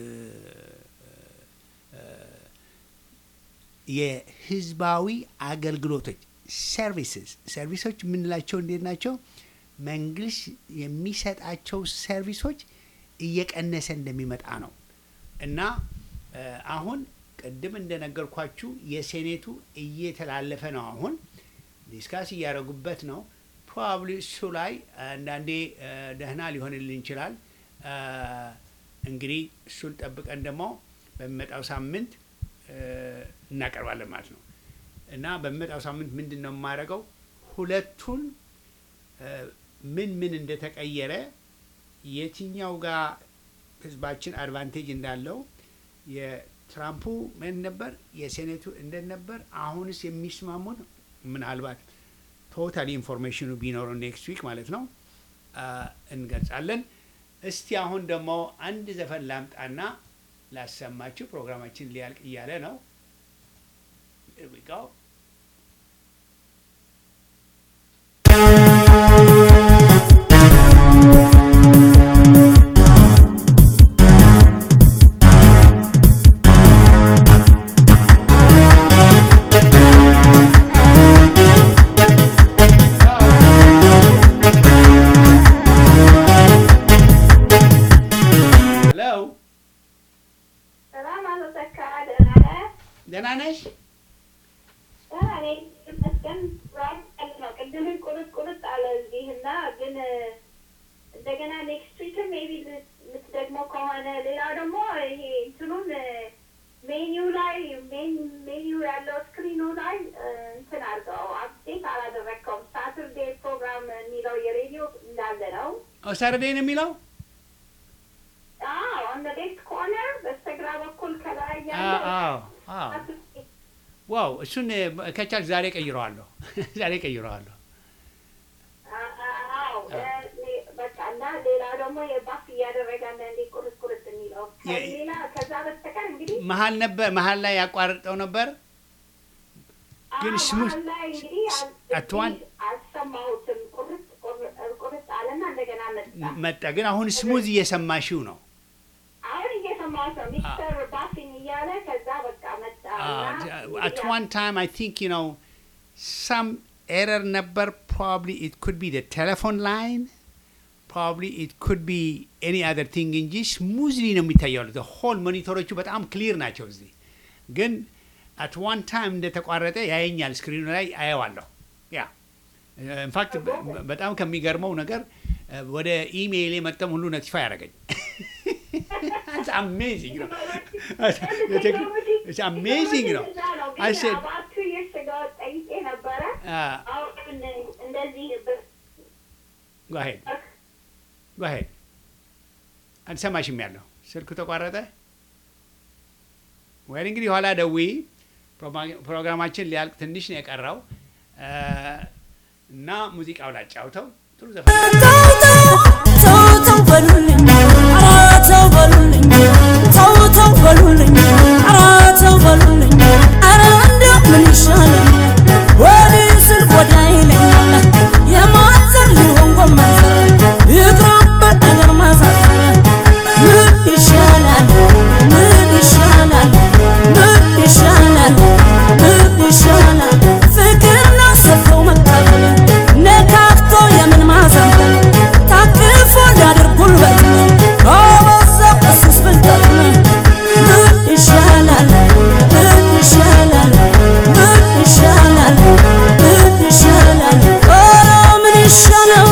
የህዝባዊ አገልግሎቶች ሰርቪስስ ሰርቪሶች የምንላቸው እንዴት ናቸው? መንግስት የሚሰጣቸው ሰርቪሶች እየቀነሰ እንደሚመጣ ነው እና እ፣ አሁን ቅድም እንደነገርኳችሁ የሴኔቱ እየተላለፈ ነው። አሁን ዲስካስ እያደረጉበት ነው። ፕሮባብሊ እሱ ላይ አንዳንዴ እ፣ ደህና ሊሆንልን ይችላል። እ፣ እንግዲህ እሱን ጠብቀን ደግሞ በሚመጣው ሳምንት እ፣ እናቀርባለን ማለት ነው እና በሚመጣው ሳምንት ምንድን ነው የማደርገው ሁለቱን እ፣ ምን ምን እንደተቀየረ የትኛው ጋር ህዝባችን አድቫንቴጅ እንዳለው የትራምፑ ምን ነበር፣ የሴኔቱ እንደት ነበር፣ አሁንስ የሚስማሙን ምናልባት ቶታል ኢንፎርሜሽኑ ቢኖረው ኔክስት ዊክ ማለት ነው አ፣ እንገልጻለን። እስቲ አሁን ደግሞ አንድ ዘፈን ላምጣና ላሰማችሁ። ፕሮግራማችን ሊያልቅ እያለ ነው። Here we go. ሄሎ ሰላም አቶ ተካ ደህና ነህ? ደህና ነሽ? ደህና ነኝ ይመስገን። ራብ ቀን ነው። ቅድም ቁርጥ ቁርጥ አለ እዚህ እና ግን እንደገና ኔክስት ዊክም ሜቢ የምትደግመው ከሆነ ሌላው ደግሞ ይሄ እንትኑን ሜኒው ላይ ሜኒው ያለው ስክሪኑ ላይ እንትን አድርገው አፕዴት አላደረግከውም። ሳተርዴ ፕሮግራም የሚለው የሬዲዮ እንዳለ ነው። ሳተርዴይ ነው የሚለው? አዎ ኦን ሌፍት ኮርነር በስተግራ በኩል ከላይ አዎ ያለው አዎ አዎ። Saturday ዋው እሱን ከቻልክ ዛሬ ቀይረዋለሁ። ዛሬ ቀይረዋለሁ። አዎ በቃ እና ሌላ ደግሞ የባፍ እያደረገ አንዳንዴ ቁርጥ ቁርጥ የሚለው የ- ሌላ ከዛ በስተቀር እንግዲህ መሀል ነበር መሀል ላይ ያቋርጠው ነበር። ግን አዎ፣ ስሙ- መሀል ላይ እንግዲህ አል- አትዋን- አልሰማሁትም። ቁርጥ ቁር- ቁርጥ አለና እንደገና መጣ። መጣ ግን አሁን ስሙዝ እየሰማሽው ነው። አሁን እየሰማሁት ነው ሚስተር ባፊን እያለ ከዛ በቃ መጣ እና አት ዋን ታይም አይ ቲንክ ዩ ኖው ሳም ኤረር ነበር። ፕሮባብሊ ኢት ኩድ ቢ ቴሌፎን ላይን ፕሮባብሊ ኢት ኩድ ቢ ኤኒ አዘር ቲንግ እንጂ ስሙዝሊ ነው የሚታየው። ሆል ሞኒተሮቹ በጣም ክሊር ናቸው። እዚህ ግን አት ዋን ታይም እንደተቋረጠ ያየኛል። ስክሪኑ ላይ አየዋለሁ። ያ ኢንፋክት በጣም ከሚገርመው ነገር እ፣ ወደ ኢሜይል የመጠም ሁሉ ኖቲፋይ ያደረገኝ አሜዚንግ ነው። አሜዚንግ ነው። I said- about two years ago ጠይቄ ነበረ Uh, አሁን እንደዚህ ብ- go ahead. Go ahead. አልሰማሽም ያለው ስልኩ ተቋረጠ። ወይ እንግዲህ ኋላ ደዊ ፕሮግራማችን ሊያልቅ ትንሽ ነው የቀረው እ፣ እና ሙዚቃው ላጫውተው ጥሩ ዘፈን ተው ተው በሉልኝ፣ ኧረ ተው በሉልኝ፣ ኧረ ምን ይሻለኛል ወዲህ ስል ወዲያ ይለኛል የማዘር ሊሆን ጎመዘር ይቅርበት ነገር ማሳዘር ምን ይሻላል ምን ይሻላል ምን ይሻላል ምን ይሻላል ፍቅር ነው ሰጥቶ መቀበል ነካክቶ የምን ማዘንበል ታቅፎ ሊያድር ጉልበት ነው አበዛው እሱስ ብልጠት ነው ምን ይሻላል ምን ይሻላል ምን ይሻላል ምን ይሻላል ኧረ ምን ይሻላል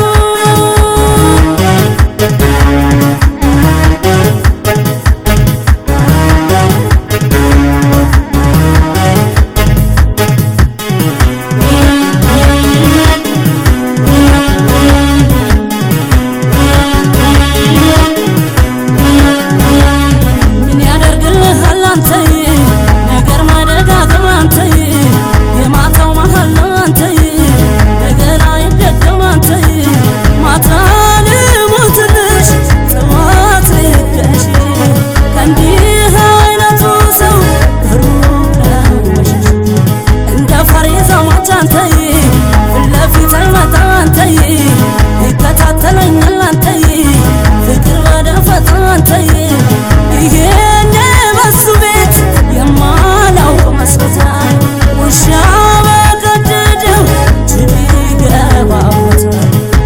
ምን ያደርግልሃል አንተዬ ነገር ማደጋገም አንተዬ የማታው መሀል ነው አንተዬ ነገር አይደገም አንተዬ ማታ ልሞትልሽ ጠዋት ልሄድሽ ከእንዲህ አይነቱ ሰው ሩቅ ለመሸሽ እንደ ፈሪዛ ሟች አንተዬ ፊት ለፊት አይመጣ አንተዬ ይከታተለኛል አንተዬ ፍቅር በደፈጣ አንተዬ ይሄን በሱ ቤት የማላውቅ መስሎታል ውሻ በቀደደው ጅብ ይገባበታል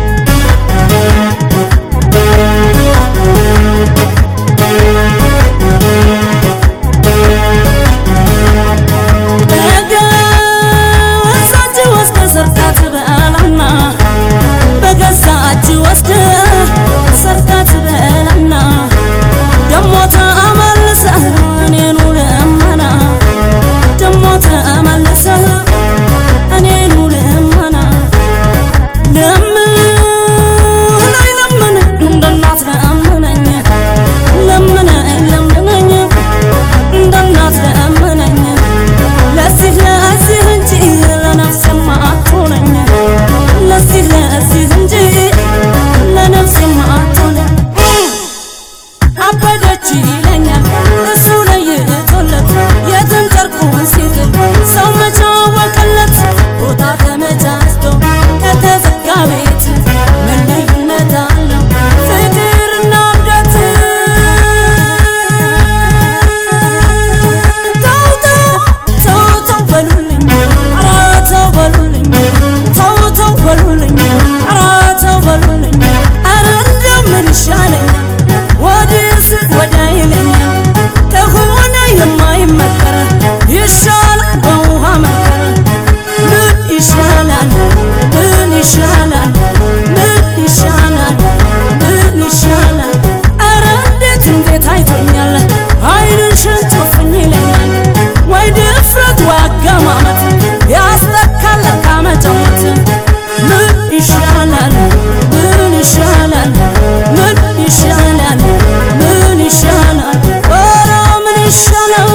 በገዛ እጅ ወስደህ ሰርታት በላና በገዛ እጅ ወስደህ ሰርታት በላና ደሞ ተመልሰህ እኔኑ ልመና ደሞ ተመልሰህ እኔኑ ልመና ለምነኝ ለምን እንደ እናት ለምነኝ ለምነኝ ለምነኝ እንደ እናት ለምነኝ ለዚህ ለዚህ እንጂ ለነፍሴማ አትሆነኝ ለዚህ ለዚህ እንጂ ለነፍሴማ አትሆነኝ አበደች ይለኛል እሱ ለይቶለት የትን ጨርቁን ሲጥል ሰው መቻወቅለት ቦታ ተመቻችቶ ከተዘጋ ቤት ምን ልዩነት አለው ፍቅርና እብደት ተው ተው ተው ተው በሉልኝ ኧረ ተው በሉልኝ ተው ተው በሉልኝ ኧረ ተው በሉልኝ ኧረ እንደው ምን ይሻለኛል ወዲህ ስል ወዲያ ይለኛል ከሆነ የማይመከር ይሻላል በውሃ መከር ምን ይሻላል ምን ይሻላል ምን ይሻላል ምን ይሻላል ኧረ እንዴት እንዴት አይቶኛል አይንሽን ጨፍኝ ይለኛል ወይ ድፍረት ወይ አገማመት ያስለካል ለካ መጫወት ምን ይሻላል ምን ይሻላል ምን ይሻላል ምን ይሻላል ኧረ ምን ይሻላል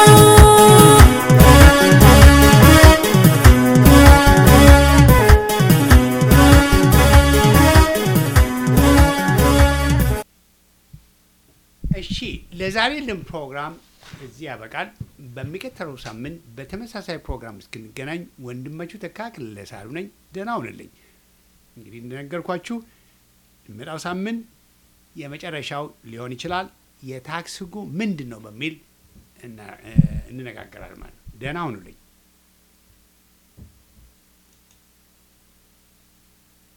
እሺ ለዛሬ ልን ፕሮግራም እዚህ ያበቃል። በሚቀጥለው ሳምንት በተመሳሳይ ፕሮግራም እስክንገናኝ ወንድማችሁ ተካ ክልለሳሉ ነኝ። ደህና ሁንልኝ። እንግዲህ እንደነገርኳችሁ የሚመጣው ሳምንት የመጨረሻው ሊሆን ይችላል። የታክስ ሕጉ ምንድን ነው በሚል እና- እንነጋገራለን ማለት ነው። ደህና ሁኑልኝ።